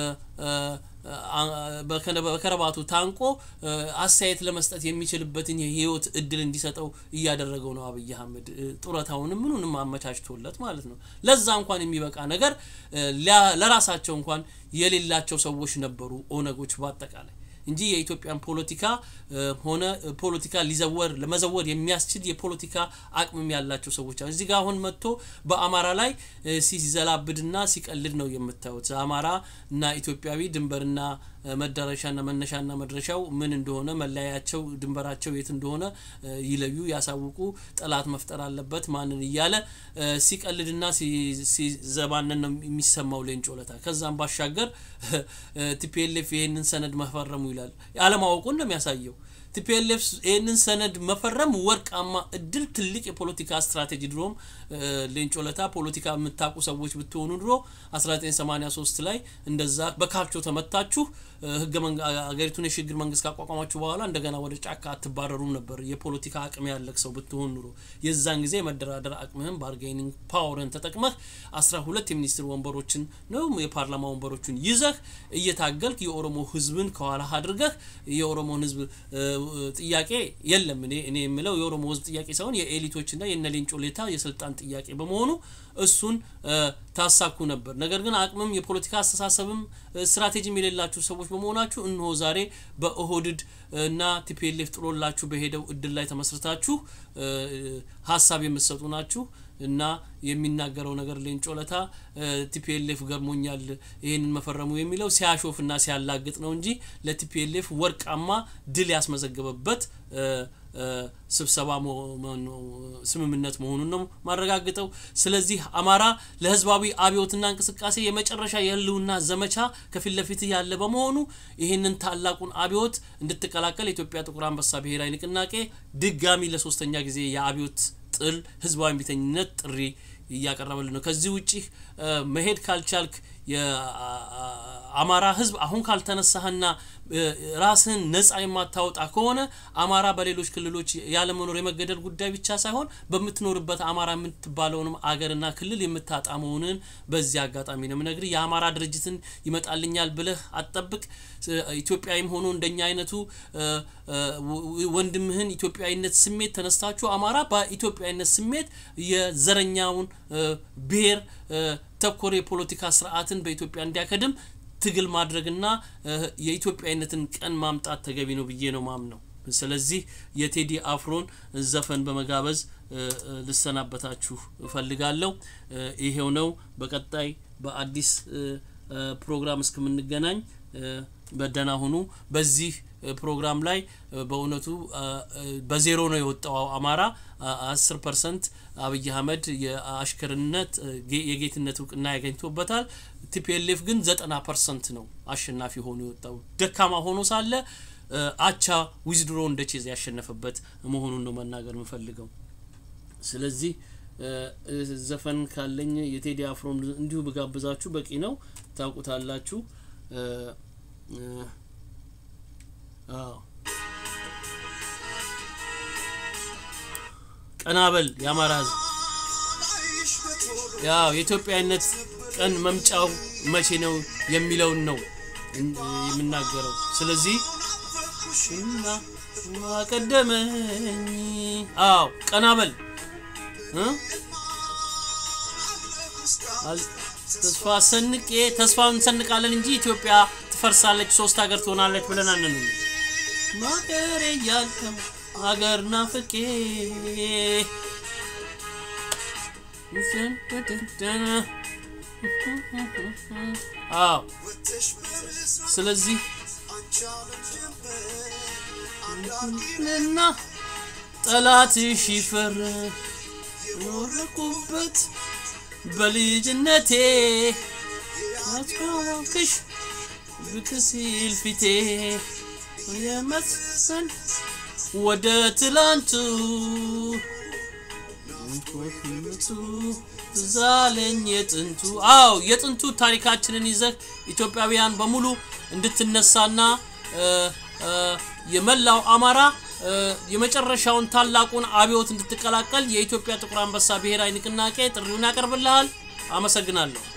በከረባቱ ታንቆ አስተያየት ለመስጠት የሚችልበትን የህይወት እድል እንዲሰጠው እያደረገው ነው አብይ አህመድ ጡረታውንም ምኑንም አመቻችቶለት ማለት ነው። ለዛ እንኳን የሚበቃ ነገር ለራሳቸው እንኳን የሌላቸው ሰዎች ነበሩ ኦነጎች በአጠቃላይ እንጂ የኢትዮጵያን ፖለቲካ ሆነ ፖለቲካ ሊዘወር ለመዘወር የሚያስችል የፖለቲካ አቅምም ያላቸው ሰዎች አሉ። እዚህ ጋር አሁን መጥቶ በአማራ ላይ ሲዘላብድና ሲቀልድ ነው የምታዩት። አማራ እና ኢትዮጵያዊ ድንበርና መዳረሻና መነሻና መድረሻው ምን እንደሆነ መለያያቸው ድንበራቸው የት እንደሆነ ይለዩ፣ ያሳውቁ፣ ጠላት መፍጠር አለበት ማንን እያለ ሲቀልድና ሲዘባነን ነው የሚሰማው ሌንጮ ለታ። ከዛም ባሻገር ቲፒኤልኤፍ ይህንን ሰነድ መፈረሙ ይላል። አለማወቁን ነው የሚያሳየው። ቲፒኤልኤፍ ይህንን ሰነድ መፈረም ወርቃማ እድል፣ ትልቅ የፖለቲካ ስትራቴጂ። ድሮም ሌንጮ ለታ ፖለቲካ የምታውቁ ሰዎች ብትሆኑ ድሮ 1983 ላይ እንደዛ በካልቾ ተመታችሁ ህገ ሀገሪቱን የሽግግር መንግስት ካቋቋማችሁ በኋላ እንደገና ወደ ጫካ አትባረሩም ነበር። የፖለቲካ አቅም ያለቅ ሰው ብትሆን ኑሮ የዛን ጊዜ የመደራደር አቅምህን ባርጌኒንግ ፓወርን ተጠቅመህ አስራ ሁለት የሚኒስትር ወንበሮችን ነው የፓርላማ ወንበሮችን ይዘህ እየታገልክ የኦሮሞ ህዝብን ከኋላ አድርገህ የኦሮሞን ህዝብ ጥያቄ የለም እኔ እኔ የምለው የኦሮሞ ህዝብ ጥያቄ ሳይሆን የኤሊቶችና የነ ሌንጮ ሌታ የስልጣን ጥያቄ በመሆኑ እሱን ታሳኩ ነበር። ነገር ግን አቅምም የፖለቲካ አስተሳሰብም ስትራቴጂም የሌላችሁ ሰዎች በመሆናችሁ እነሆ ዛሬ በኦህድድ እና ቲፒኤልኤፍ ጥሎላችሁ በሄደው እድል ላይ ተመስርታችሁ ሀሳብ የምትሰጡ ናችሁ እና የሚናገረው ነገር ሌንጮ ለታ ቲፒኤልኤፍ ገርሞኛል ይህንን መፈረሙ የሚለው ሲያሾፍና ሲያላግጥ ነው እንጂ ለቲፒኤልኤፍ ወርቃማ ድል ያስመዘገበበት ስብሰባ ስምምነት መሆኑን ነው ማረጋግጠው። ስለዚህ አማራ ለህዝባዊ አብዮትና እንቅስቃሴ የመጨረሻ የህልውና ዘመቻ ከፊት ለፊት ያለ በመሆኑ ይህንን ታላቁን አብዮት እንድትቀላቀል የኢትዮጵያ ጥቁር አንበሳ ብሔራዊ ንቅናቄ ድጋሚ ለሶስተኛ ጊዜ የአብዮት ጥል ህዝባዊ እምቢተኝነት ጥሪ እያቀረበልን ነው። ከዚህ ውጪ መሄድ ካልቻልክ የአማራ ህዝብ አሁን ካልተነሳህና ራስህን ነጻ የማታወጣ ከሆነ አማራ በሌሎች ክልሎች ያለመኖር የመገደል ጉዳይ ብቻ ሳይሆን በምትኖርበት አማራ የምትባለውንም አገርና ክልል የምታጣ መሆንን በዚህ አጋጣሚ ነው የምነግርህ። የአማራ ድርጅትን ይመጣልኛል ብለህ አትጠብቅ። ኢትዮጵያዊም ሆኖ እንደኛ አይነቱ ወንድምህን ኢትዮጵያዊነት ስሜት ተነስታችሁ አማራ በኢትዮጵያዊነት ስሜት የዘረኛውን ብሔር ተኮር የፖለቲካ ስርዓትን በኢትዮጵያ እንዲያከድም ትግል ማድረግና የኢትዮጵያዊነትን ቀን ማምጣት ተገቢ ነው ብዬ ነው ማምነው። ስለዚህ የቴዲ አፍሮን ዘፈን በመጋበዝ ልሰናበታችሁ እፈልጋለሁ። ይሄው ነው። በቀጣይ በአዲስ ፕሮግራም እስከምንገናኝ በደህና ሁኑ። በዚህ ፕሮግራም ላይ በእውነቱ በዜሮ ነው የወጣው አማራ አስር ፐርሰንት አብይ አህመድ የአሽከርነት የጌትነት እውቅና ያገኝቶበታል። ቲፒኤልኤፍ ግን ዘጠና ፐርሰንት ነው አሸናፊ ሆኖ የወጣው ደካማ ሆኖ ሳለ አቻ ዊዝድሮ እንደ ቼዝ ያሸነፈበት መሆኑን ነው መናገር የምፈልገው። ስለዚህ ዘፈን ካለኝ የቴዲ አፍሮን እንዲሁ ብጋብዛችሁ በቂ ነው፣ ታውቁታላችሁ። አዎ ቀናበል የአማራ ህዝብ ያው የኢትዮጵያዊነት ቀን መምጫው መቼ ነው የሚለውን ነው የምናገረው። ስለዚህ ቀደመኝ አዎ ቀናበል ተስፋ ሰንቄ ተስፋ እንሰንቃለን እንጂ ኢትዮጵያ ትፈርሳለች፣ ሶስት ሀገር ትሆናለች ብለን አንንም ማገሬ እያልከው ሀገር ናፍቄ አዎ ስለዚህ እና ጠላትሽ ይፈር ኖርኩበት በልጅነቴ አስታወቅሽ ብቅ ሲል ፊቴ የመሰል ወደ ትላንቱ ዛለኝ የጥንቱ አው የጥንቱ ታሪካችንን ይዘህ ኢትዮጵያውያን በሙሉ እንድትነሳና የመላው አማራ የመጨረሻውን ታላቁን አብዮት እንድትቀላቀል የኢትዮጵያ ጥቁር አንበሳ ብሔራዊ ንቅናቄ ጥሪውን ያቀርብልሃል። አመሰግናለሁ።